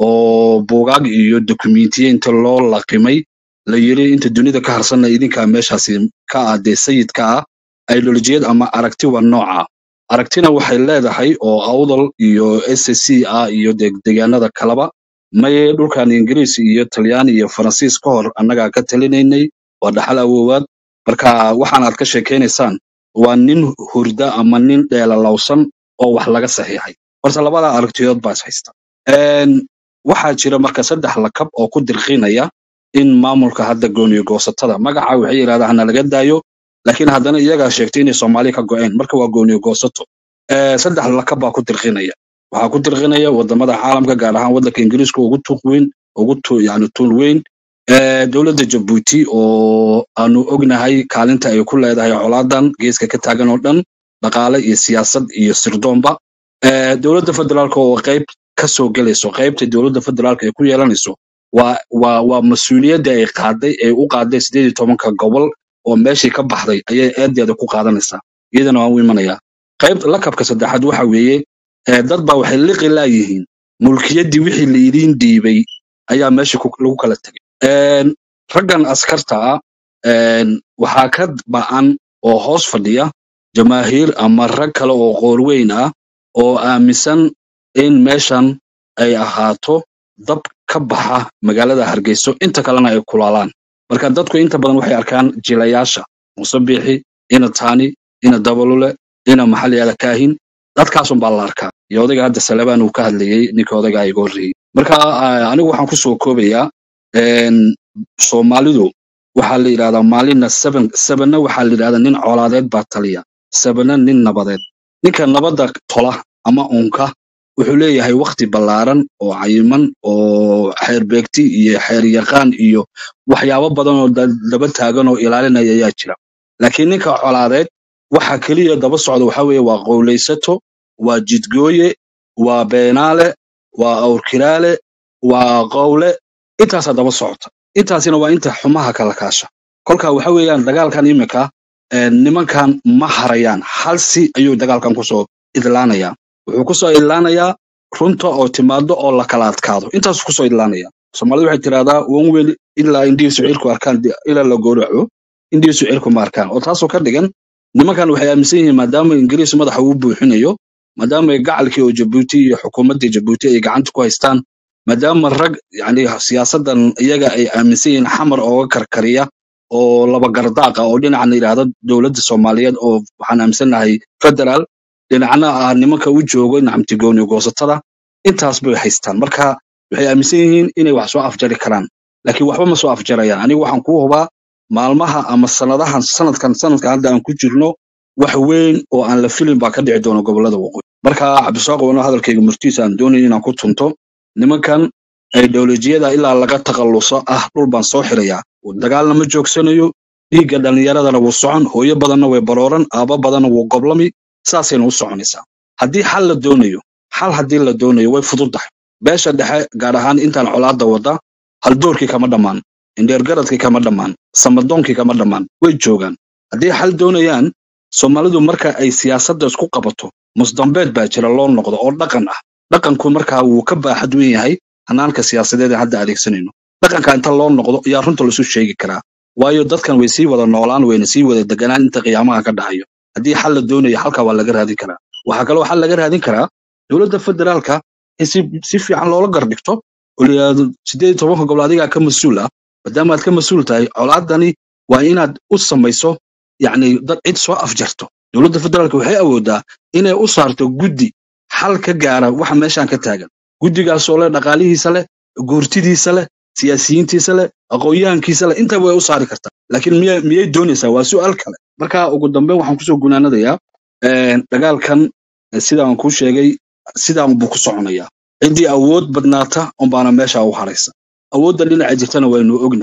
oo buugaag iyo dokumentiye inta loo laqimay la yiri inta dunida ka harsanna idinkaa meeshaasi ka ah dee sayidka ah ideolojiyad ama aragti waa nooca aragtina waxay leedahay oo awdal iyo ssc ah iyo deg- deegaanada kaleba maye dhulkan ingiriis iyo talyaani iyo faransiis ka hor annagaa ka talinaynay waa dhaxal awoowaad marka waxaan aad ka sheekaynaysaan waa nin hurda ama nin dheelalowsan oo wax laga saxiixay horta labada aragtiyood baa is haysta Een, waxaa jira marka saddex lakab oo ku dirqinaya in maamulka hadda gooniyo goosatada magaca waxay yidhahdaan hana laga daayo laakiin haddana iyagaa sheegtay inay soomaali ka go'een marka waa gooniyo goosato Eh, saddex lakab baa ku dirqinaya waxaa ku dirqinaya wadamada caalamka gaar ahaan wadanka ingiriiska ugu tuuq weyn ugu tu- yani tuul weyn Eh, dowladda jabuuti oo aanu ognahay kaalinta ay ku leedahay colaadan geeska ka taagan oo dhan dhaqaale iyo siyaasad iyo sirdoonba Eh, dowladda federaalka oo qayb ka soo gelayso qaybta dowladda federaalka ay ku yeelanayso waa waa waa mas-uuliyadda ay qaaday ay u qaaday sideed iyo tobanka gobol oo meeshii ka baxday ayay eedeeda ku qaadanaysaa iyadana waan u imanayaa qayb lakabka saddexaad waxa weeye eh, dad baa waxay liqi laayihiin mulkiyaddii wixii la idiin dhiibay ayaa meesha ku- lagu kala tegay Een, raggan askarta ah een, waxaa ka ba'an oo hoos fadhiya jamaahiir ama rag kale oo qoorweyn ah oo aaminsan in meeshan ay ahaato dab ka baxa magaalada hargeyso inta kalena ay kulaalaan marka dadku inta badan waxay arkaan jilayaasha muuse biixi ina taani ina dabalule ina maxaa la yihahda kaahin dadkaasun baa la arkaa iyo odayga hadda salebaan uu ka hadlayey ninka odayga iga horreeyey marka ah, anigu waxaan kusoo koobayaa een, soomaalidu waxaa la yidhahdaa maalina seven sevenna waxaa la yidhahdaa nin colaadeed baa taliya sevenna nin nabadeed ninka nabadda tola ama unka wuxuu leeyahay wakti ballaaran oo cayiman oo xeer beegti iyo xeer yaqaan iyo waxyaabo badan oo da- daba taagan oo ilaalinaya ayaa jira laakiin ninka colaadeed waxa keliya daba socda waxa weeye waa qowlaysato waa jidgooye waa beenaale waa awrkiraale waa qowle intaasaa daba socota intaasina waa inta xumaha kala kaasha kolka waxa weeyaan dagaalkan imika eh, nimankan ma harayaan hal si ayuu dagaalkan kusoo idlaanayaa wuxuu kusoo idlaanayaa runta oo timaado oo la kala adkaado intaasuu kusoo idlaanaya soomaalidu waxay tirahdaa wan weyn ilaa indhihiisu cirku arkaan di- ilaa la gowraco indhihiisu cirku ma arkaan oo taasoo ka dhigan nimankan waxay aaminsan yihiin maadaama ingiriis madaxa uu buuxinayo maadaama ay gacalkii oo jabuuti iyo xukuumaddii jabuuti ay gacanta ku haystaan maadaama rag yani siyaasadan iyaga ay aaminsan yihiin xamar ooga karkariya oo laba gardaaqa oo dhinacna yidhaahda dowladda soomaaliyeed oo waxaan aaminsanahay federaal dhinacna ah nimanka u joogo nacamtigooni goosatada intaas bay haystaan marka waxay aaminsan yihiin inay wax soo afjari karaan laakiin waxba ma soo afjarayaan anigu waxaan ku hubaa maalmaha ama sanadahan sanadkan sanadka hadda aan ku jirno wax weyn oo aan la filin baa ka dhici doona gobolada waqooyi marka cabdisaaq wano hadalkayga murtiisa aan doonaya inaan ku tunto nimankan ideolojiyada ilaa laga takhalluso ah dhul baan soo xirayaa dagaalna ma joogsanayo dhiigga dhallinyaradana wuu socon hooyo badanna way barooran aabbo badanna wuu goblami saasayna u soconaysaa haddii xal la doonayo xal haddii la doonayo way fududahay beesha dhexe gaar ahaan intaan colaadda wada haldoorkii kama dhammaan indheergaradkii kama dhammaan samadoonkii kama dhammaan way joogaan haddii xal doonayaan soomaalidu marka ay siyaasadda isku qabato musdambeed baa jira loo noqdo oo dhaqan ah dhaqanku markaa wuu ka baaxad weyn yahay hanaanka siyaasadeed ee hadda adeegsanayno dhaqanka inta loo noqdo ayaa runta lasu sheegi karaa waayo dadkan way sii wada noolaan wayna sii wada deganaan inta qiyaamaha ka dhacayo haddii xal la doonayo halka waa laga raadin karaa waxaa kaloo xal laga raadin karaa dowladda federaalka in si si fiican loola gardhigto oo la yidhaahdo sideed iyo tobanka gobol adigaa ka mas-uul ah maadaama aad ka mas-uul tahay colaadani waa inaad u samayso yacni dad cid soo afjarto dowladda federaalka waxay awoodaa inay u saarto guddi xal ka gaara waxa meeshan ka taagan guddigaasoo leh dhaqaalihiisa leh goortidiisa leh siyaasiyiintiisa leh aqoon-yahankiisa leh intaba way u saari kartaa laakiin miyay miyay doonaysaa waa su'aal kale marka ugu dambeyn waxaan kusoo gunaanadayaa een, dagaalkan eh, sidaan kuu sheegay sidaan buu ku soconayaa ciddii awood badnaata unbaana meesha u haraysa awoodda dhinaca jirtana waynu ognahay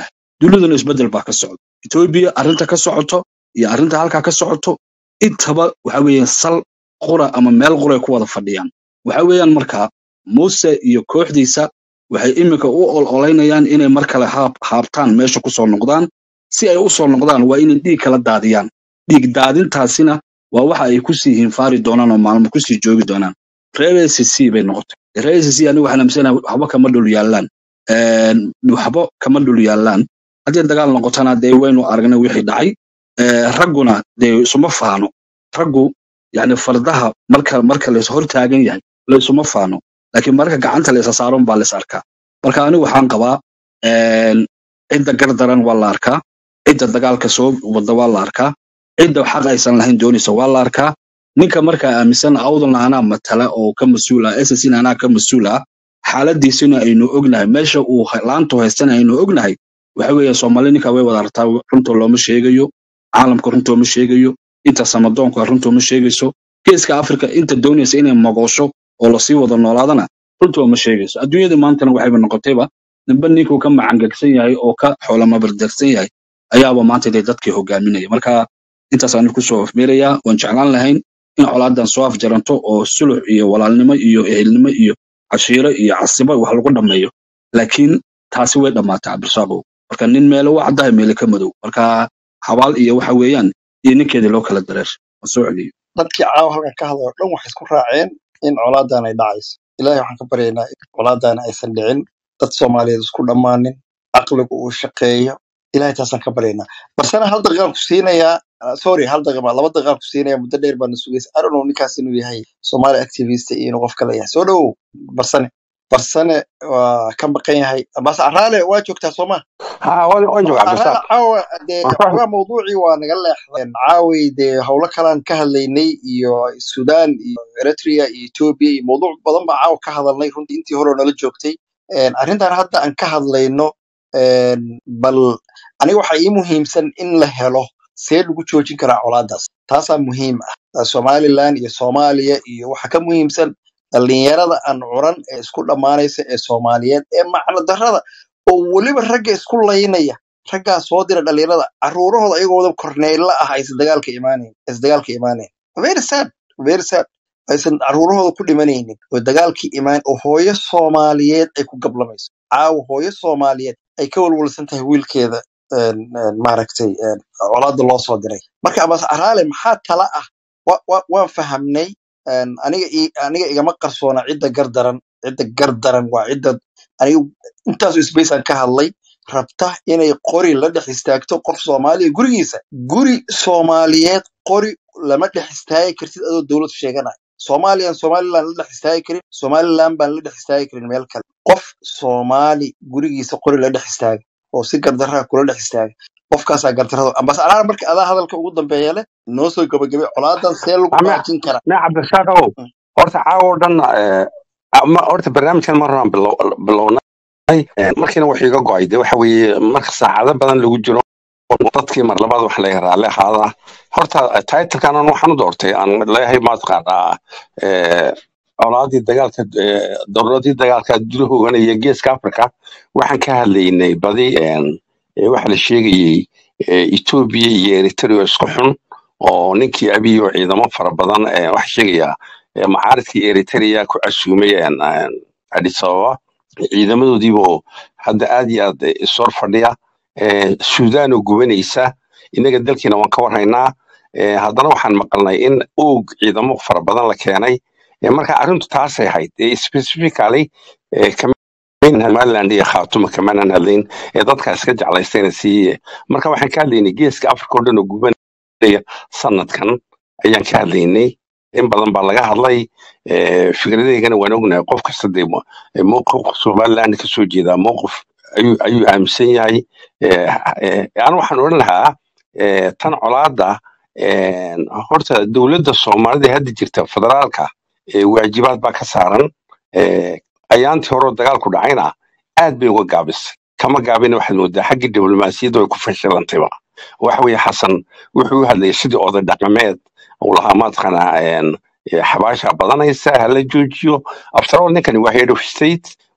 duniduna isbedel baa ka socda etoobiya arrinta ka socoto iyo arrinta halkaa ka socoto intaba waxa weeyaan sal qura ama meel quray ku wada fadhiyaan waxa weeyaan markaa muuse iyo kooxdiisa waxay iminka u ololeynayaan inay mar kale haab- haabtaan meesha kusoo noqdaan si ay u soo noqdaan waa inay dhiig kala daadiyaan dhiig daadintaasina waa waxa ay kusii hinfaari doonaan oo maalmo kusii joogi doonaan reer acc bay noqotay reer acc aniga waxaan aaminsanaa waxba kama dhul yaallaan Een, waxba kama dhul yaallaan haddii dagaal noqotana dee waynu aragnay wixii dhacay Ee, ragguna dee isuma faano raggu yani fardaha marka marka la hor taagan yahay la isuma faano laakiin marka gacanta la isa saaron baa la is arkaa marka anigu waxaan qabaa een, cidda gardaran waa la arkaa cidda dagaalka soo wada waa la arkaa cidda xaq aysan lahayn doonaysa waa la arkaa ninka markaa aaminsan awdalna anaa matala oo ka mas-uul ah ssna anaa ka mas-uul ah xaaladiisina aynu ognahay meesha uu ha- laantu haystana aynu ognahay waxa weeye soomaali ninka way wada artaa runta looma sheegayo caalamka runta ma sheegayo inta samadoonka runta ma sheegayso geeska afrika inta doonaysa inay mogoosho oo lasii wada noolaadana runta ma sheegayso adduunyada maantana waxayba noqotayba ninba ninkuu ka macangegsan yahay oo ka xoolamabardarsan yahay ayaaba maanta dee dadkii hogaaminaya marka intaas aan kusoo afmeerayaa waan jeclaan lahayn in colaadan soo afjaranto oo sulux iyo walaalnimo iyo ehelnimo iyo cashiiro iyo casibo wax lagu dhammeeyo laakiin taasi way dhammaatay cabdirasaaqow marka nin meele u caddahay meele ka madow marka xabaal iyo waxa weeyaan iyo ninkeedii loo kala dareer waan soo celiyo dadkii caawa halkan ka hadlay oo dhan waxay isku raaceen in colaadan ay dhacayso ilaahay waxaan ka baryaynaa in colaadan aysan dhicin dad soomaaliyeed isku dhammaanin caqligu uu shaqeeyo ilahay taasaan ka baryaynaa barsena hal daqiiqaan ku siinayaa ah, sorry hal daqiiqa laba daqiiqaan ku siinayaa muddo dheer baana sugaysa I don't know ninkaas inuu yahay Somali activist iyo inuu qof kale yahay soo dhowow barsane barsane waa ka maqan yahay bas araale waa joogtaa sooma ها وين وين جوع عبد araale الرزاق caawa dee xogaa mawduucii waa naga leexdeen caaway dee howlo kalaan ka hadlaynay iyo sudan iyo eritrea iyo ethiopia iyo mawduuc badan baa caawa ka hadalnay runtii intii hore oo nala joogtay Een, arrintan hadda aan ka hadlayno een, bal aniga waxaa ii muhiimsan in la helo see lagu joojin karaa colaadaas taasaa muhiim ah somaliland iyo soomaaliya iyo waxa ka muhiimsan dhalinyarada aan curan ee isku dhammaanaysa ee soomaaliyeed ee macno darrada oo weliba ragga isku laynaya raggaa soo dira dhalinyarada caruurahooda ayagoo wada korneyla ah aysan dagaalka imaanayn aysan dagaalka imaanayn very sad very sad aysan caruurahooda ku dhimanaynin oo dagaalkii imaan oo hooyo soomaaliyeed ay ku gablamayso caawa hooyo soomaaliyeed ay ka walwalsan tahay wiilkeeda een, een, maaragtay een, colaada loo soo diray marka abas araale maxaa tala ah wa- wa- waan fahamnay een, aniga ii- aniga igama qarsoona cidda gardaran cidda gardaran waa cidda aniga intaasoo space aan ka hadlay rabta inay qori la dhex istaagto qof soomaaliya gurigiisa guri soomaaliyeed qori lama dhex istaagi kartid adoo dowlad sheeganaya soomaaliyan somaliland la dhex istaagi karin somaliland baan la dhex istaagi karin meel kale qof soomaali gurigiisa qori la dhex istaaga oo si gardarraa kula dhex istaaga qofkaasaa gardarrada ambas alaar marka adaa hadalka ugu dambeeya leh noo soo gabagabay colaadan see lagu ما baajin karaa ما عبد الرزاق أو Mm. horta caawa oo dhan eh, ma horta barnaamijkan mar horaan bilow- bilownay Eh, markiina wax iga go'ay de waxa weeye marka saacado badan lagu jiro dadkii mar labaad wax laga raalli ahaada horta titlkan aan waxaan u doortay aan leeyahay maataqaanaa eh, colaadii dagaalka eh, dowladii dagaalka dula hooganaya geeska africa waxaan ka hadlaynay badi een, eh, waxa la sheegayey eh, etoobiya iyo eritrea oo isku xun oo ninkii abiy oo ciidamo fara badan eh, waxa sheegaya eh, macaaridkii eritrea ku casuumay een, een, addis ababa ciidamadoodiiboo hadda aad iyo aad eh, isor fadhiya eh, suudaan oo gubanaysa innaga dalkiina waan ka warhaynaa eh, haddana waxaan maqalnay in oog ciidamo fara badan la keenay Eh, marka arrintu taasay ahayd Eh, specifically eh, kama somaliland iyo khaatuma kamanan hadlayn ee dadka iska jeclaystayna siiye marka waxaan ka hadlaynay geeska africa oo dhan oo gubanaya sanadkan ayaan ka hadlaynay in badan baa laga hadlay eh, fikradeygana waan ognahay qof kasta dee mo- eh, mowqifka somaliland ka soo jeedaa mowqif ayuu ayuu aaminsan yahay Eh, eh, anu waxaan odhan lahaa eh, tan colaada eh, horta dowladda soomaalida ee hadda jirta federaalka eh, waajibaad baa ka saaran Eh, ayaantii hore oo dagaalku dhacayna aad bay uga gaabisay kama gaabina waxaad moodaa xaggii diblomaasiyadda way ku fashilantayba waxa weeye xasan wuxuu u hadlayay sidii oday dhaqameed uu lahaa mataqaanaa een, eh, xabaasha badanaysa hala joojiyo after all ninkani waa head of state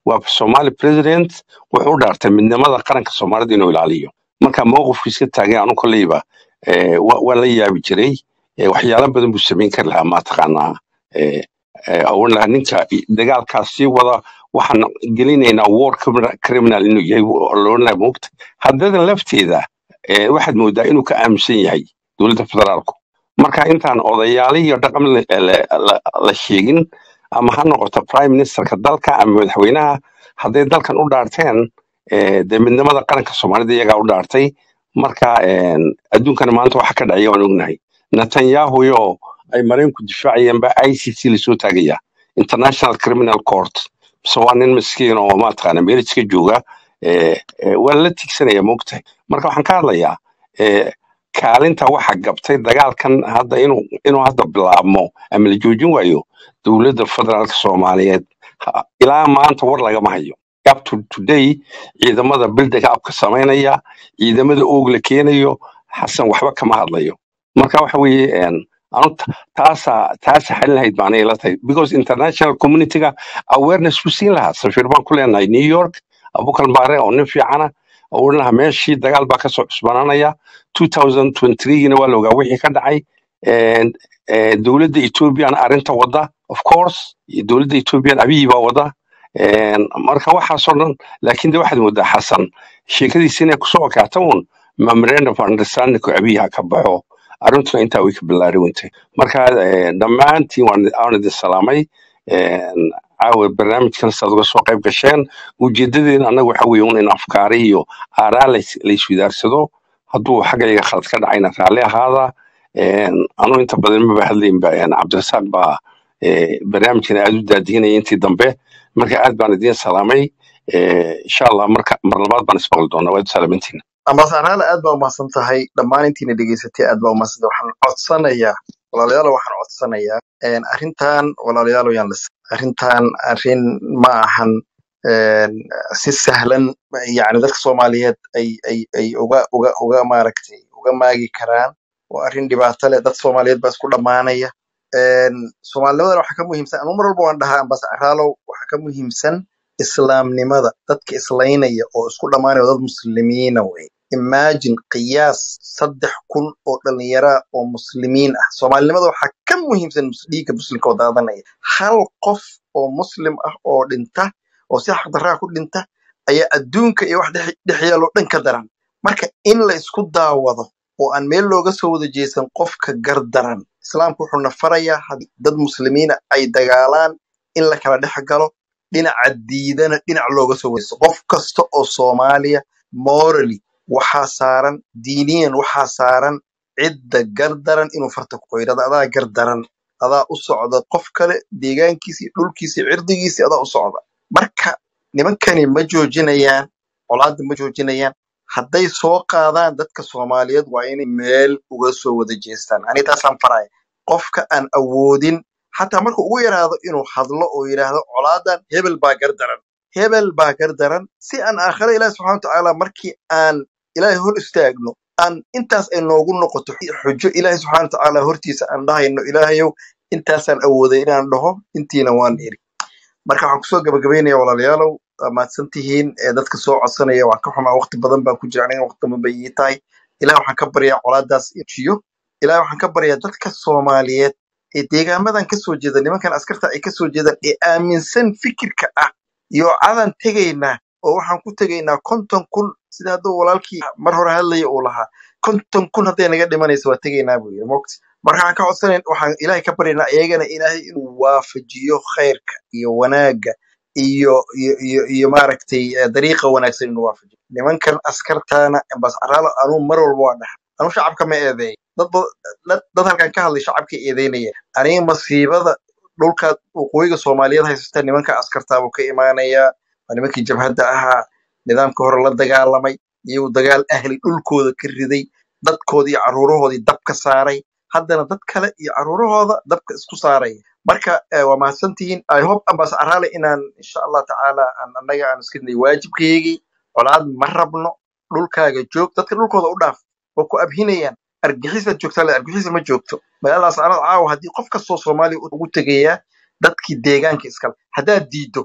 waa somali president wuxuu u dhaartay midnimada qaranka soomaalida inuu ilaaliyo marka mowqifkiiska taagay anu kolleyba eh, wa- waan la yaabi jiray Eh, waxyaalo badan buu samayn kari lahaa mataqaanaa eh, eh, oran lahaa ninka i- dagaalkaas sii wada waxaan gelinaynaa war criminal criminal inuu yahay loran lahaa moogta haddadan lafteeda eh, waxaad moodaa inuu ka aaminsan yahay dowladda federaalku marka intaan odayaali iyo dhaqan la la- la- la sheegin ama ha noqoto prime ministerka dalka ama madaxweynaha hadday dalkan u dhaarteen eh, dee midnimada qaranka soomaalida iyagaa u dhaartay marka een, adduunkana maanta waxa ka dhacaya waan ognahay netanyahu yo ay maraykanku difaacayeen ba i c c lasoo taagaya international criminal court mise waa nin miskiin oo maataqaana meel iska jooga eh, eh, waa la tigsanaya moogtahay marka waxaan ka hadlayaa eh, kaalinta waxa gabtay dagaalkan hadda inuu inuu hadda bilaabmo ama la joojin waayo dowladda federaalka soomaaliyeed Ha- ilaa maanta war lagama hayo up to today ciidamada bildiga abka samaynaya ciidamada oog la keenayo xasan waxba kama hadlayo marka waxa weeye een, anu ta- taasa taasa xalin lahayd baanay ila tahay because international communityga awareness ku siin lahaa safiir baan ku leenahay new york abukal maare oo nin fiicana oo odhan lahaa meeshii dagaal baa kasoo cusbanaanaya 2023gina waa la ogaa wixii ka dhacay Een, ee, dowladda ethoobiyan arrinta wada of course iyo dowladda ethoobiyan abiyi baa wada Een, marka waxaasoo dhan laakiin de waxaad moodaa xasan sheekadiisa inay kusoo okaata un memorandum of understandingku abiyaha ka baxo arrintuna intaa way ka bilaari wentay marka eh, dhammaantiin waan waan idin salaamay Een, caawa barnaamijkan saad uga soo qayb gasheen ujeedadeena annaga waxa weeye un in afkaari iyo aaraa lays- layswidaarsado hadduu xaggayga khalad ka dhacayna raalli ahaada Een, anu inta badan maba hadlaynba een, cabdirasaaq baa eh, barnaamijkan aad u daadihinaya intii dambe marka aad baan idiin salaamay Eh, insha allah marka mar labaad baan ismaqli doonaa waad salaamantiin ambasaaraale aad baa umahadsan tahay dhammaan intiina dhegeysatay aad baa umahadsan tahay waxaan codsanayaa walaalayaal waxaan codsanayaa een, arrintan walaalayaal yaan lis arrintan arrin ma ahan een, si sahlan yani dadka soomaaliyeed ay ay ay uga uga uga maaragtay uga maagi karaan waa arrin dhibaato leh dad soomaaliyeed baa isku dhammaanaya Een, soomaalinimadana waxaa ka muhiimsan anu mar walba waan dhahaa ambasaaraalow waxaa ka muhiimsan islaamnimada dadka islaynaya oo isku dhammaanaya waa dad muslimiina wey imagine qiyaas saddex kun oo dhalinyara oo muslimiin ah soomaalinimada waxaa ka muhiimsan mus- dhiigga muslimka oo daadanaya hal qof oo muslim ah oo dhinta oo si xaqdarraa ku dhinta ayaa adduunka iyo wax dhex dhex yaaloo dhan ka daran marka in la isku daawado oo aan meel looga soo wada jeesan qofka gardaran islaamku wuxuu na farayaa haddii dad muslimiina ay dagaalaan in la kala dhex galo dhinaca diidana dhinac looga soo weyso qof kasta oo soomaaliya morally waxaa saaran diiniyan waxaa saaran cidda gardaran inuu farta ku qoyrada adaa gardaran adaa u socda qof kale deegaankiisii dhulkiisii cirdigiisii adaa u socda marka nimankani ma joojinayaan colaadda ma joojinayaan hadday soo qaadaan dadka soomaaliyeed waa inay meel uga soo wada jeestaan ani taasaan faraya qofka aan awoodin xataa marka ugu yaraado inuu hadlo oo yidhaahdo colaadan hebel baa gardaran hebel baa gardaran si aan aakhire ilaahi subxana watacaala markii aan ilaahay hor istaagno aan intaas ay noogu noqoto xujo ilaahi subxana watacaala hortiisa aan dhahayno ilaahayow intaasaan awooday inaan dhaho intiina waan iri marka waxaan kusoo gabagabaynaya walaalayaalow waa mahadsan tihiin ee dadka soo codsanaya waan ka xumaa waqti badan baan ku jira aniga waqti badan bay ii tahay ilaah waxaan ka baryaa colaadaas jiyo ilaah waxaan ka baryaa dadka soomaaliyeed ee deegaamadan kasoo jeeda nimankan askarta ay kasoo jeedaan ee aaminsan fikirka ah iyo cadan tegaynaa oo waxaan ku tegaynaa konton kun sida hadduu walaalkii mar hore hadlaya uu lahaa konton kun hadday naga dhimanaysa waa tegaynaa buu yidhi mogt marka waxaan ka codsanayn waxaan ilaahay ka baryaynaa iyagana ilaahay inuu waafajiyo khayrka iyo wanaagga iyo iyo iyo iyo maaragtay eh, dariiqa wanaagsan inuu waafajiyo nimankan askartaana bascaraalo anuu mar walba waa dhaha anuu shacabka ma eedeey dad ba- dad dad halkan ka hadlay shacabka eedeynaya aniga masiibada dhulka waqooyiga soomaaliyeed haysata nimanka askartaabuu ka imaanayaa waa nimankii jabhadda ahaa nidaamka hore la dagaalamay iyagoo dagaal ahli dhulkooda ka riday dadkoodii iyo caruurahoodii dab ka saaray haddana dad kale iyo caruurahooda dabka isku saaraya marka eh, waa mahadsantihiin i hope ambas araale inaan insha allah tacaala aan annaga aan iska dinay waajibkaygii colaad ma rabno dhulkaaga joog dadka dhulkooda u dhaaf waa ku abhinayaan argixisaad joogtaa le argixisa ma joogto magaaladaas anad caawa haddii qof kastoo soomaaliya ugu tegayaa dadkii deegaanka iskale haddaad diiddo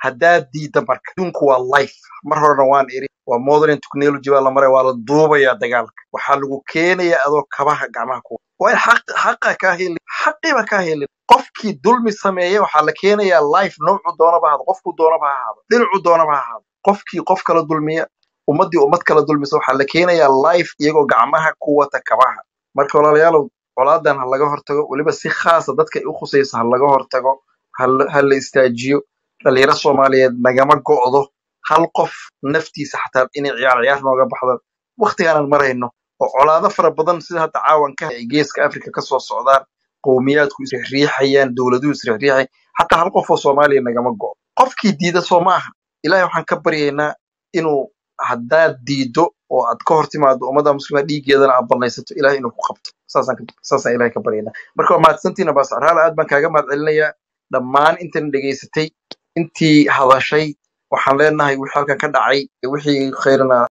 haddaad diidda marka adduunku waa life mar horena waan iri waa modern technology baa la maraya waa la duubayaa dagaalka waxaa lagu keenayaa adoo kabaha gacmaha ku waa in xaq xaqa kaa helin xaqiiba kaa helin qofkii dulmi sameeya waxaa la keenayaa life noocu doonaba ahaado qofku doonaba ha ahaado dhinacu doonaba ha ahaado qofkii qof kala dulmiya ummaddii ummad kala dulmisa waxaa la keenayaa life iyagoo gacmaha ku wata kabaha marka walaalayaalow colaadan ha laga hortago weliba si khaasa dadka ay u khusaysa ha laga hortago ha la ha la istaajiyo dhalinyaro soomaaliyeed nagama go'do hal qof naftiisa xataa inay ciyaar ciyaar nooga baxdo waktigaanan marayno oo colaado fara badan sida hadda caawanka ay geeska afrika ka soo socdaan qowmiyaadku isriixayaan dowladuhu isriixriixay xataa hal qof oo soomaaliya nagama go'do qofkii diida soo maaha ilaahay waxaan ka baryaynaa inuu haddaad diido oo aad ka hor timaado ummadda muslima dhiiggeedana aad banaysato ilahay inuu ku qabto saasaan ka- saasaan ilahay ka baryaynaa marka waa mahadsantiina baas arhaal aad baan kaaga mahad celinayaa dhammaan intan dhegaysatay intii hadashay waxaan leenahay wixii halkan ka dhacay wixii khayrana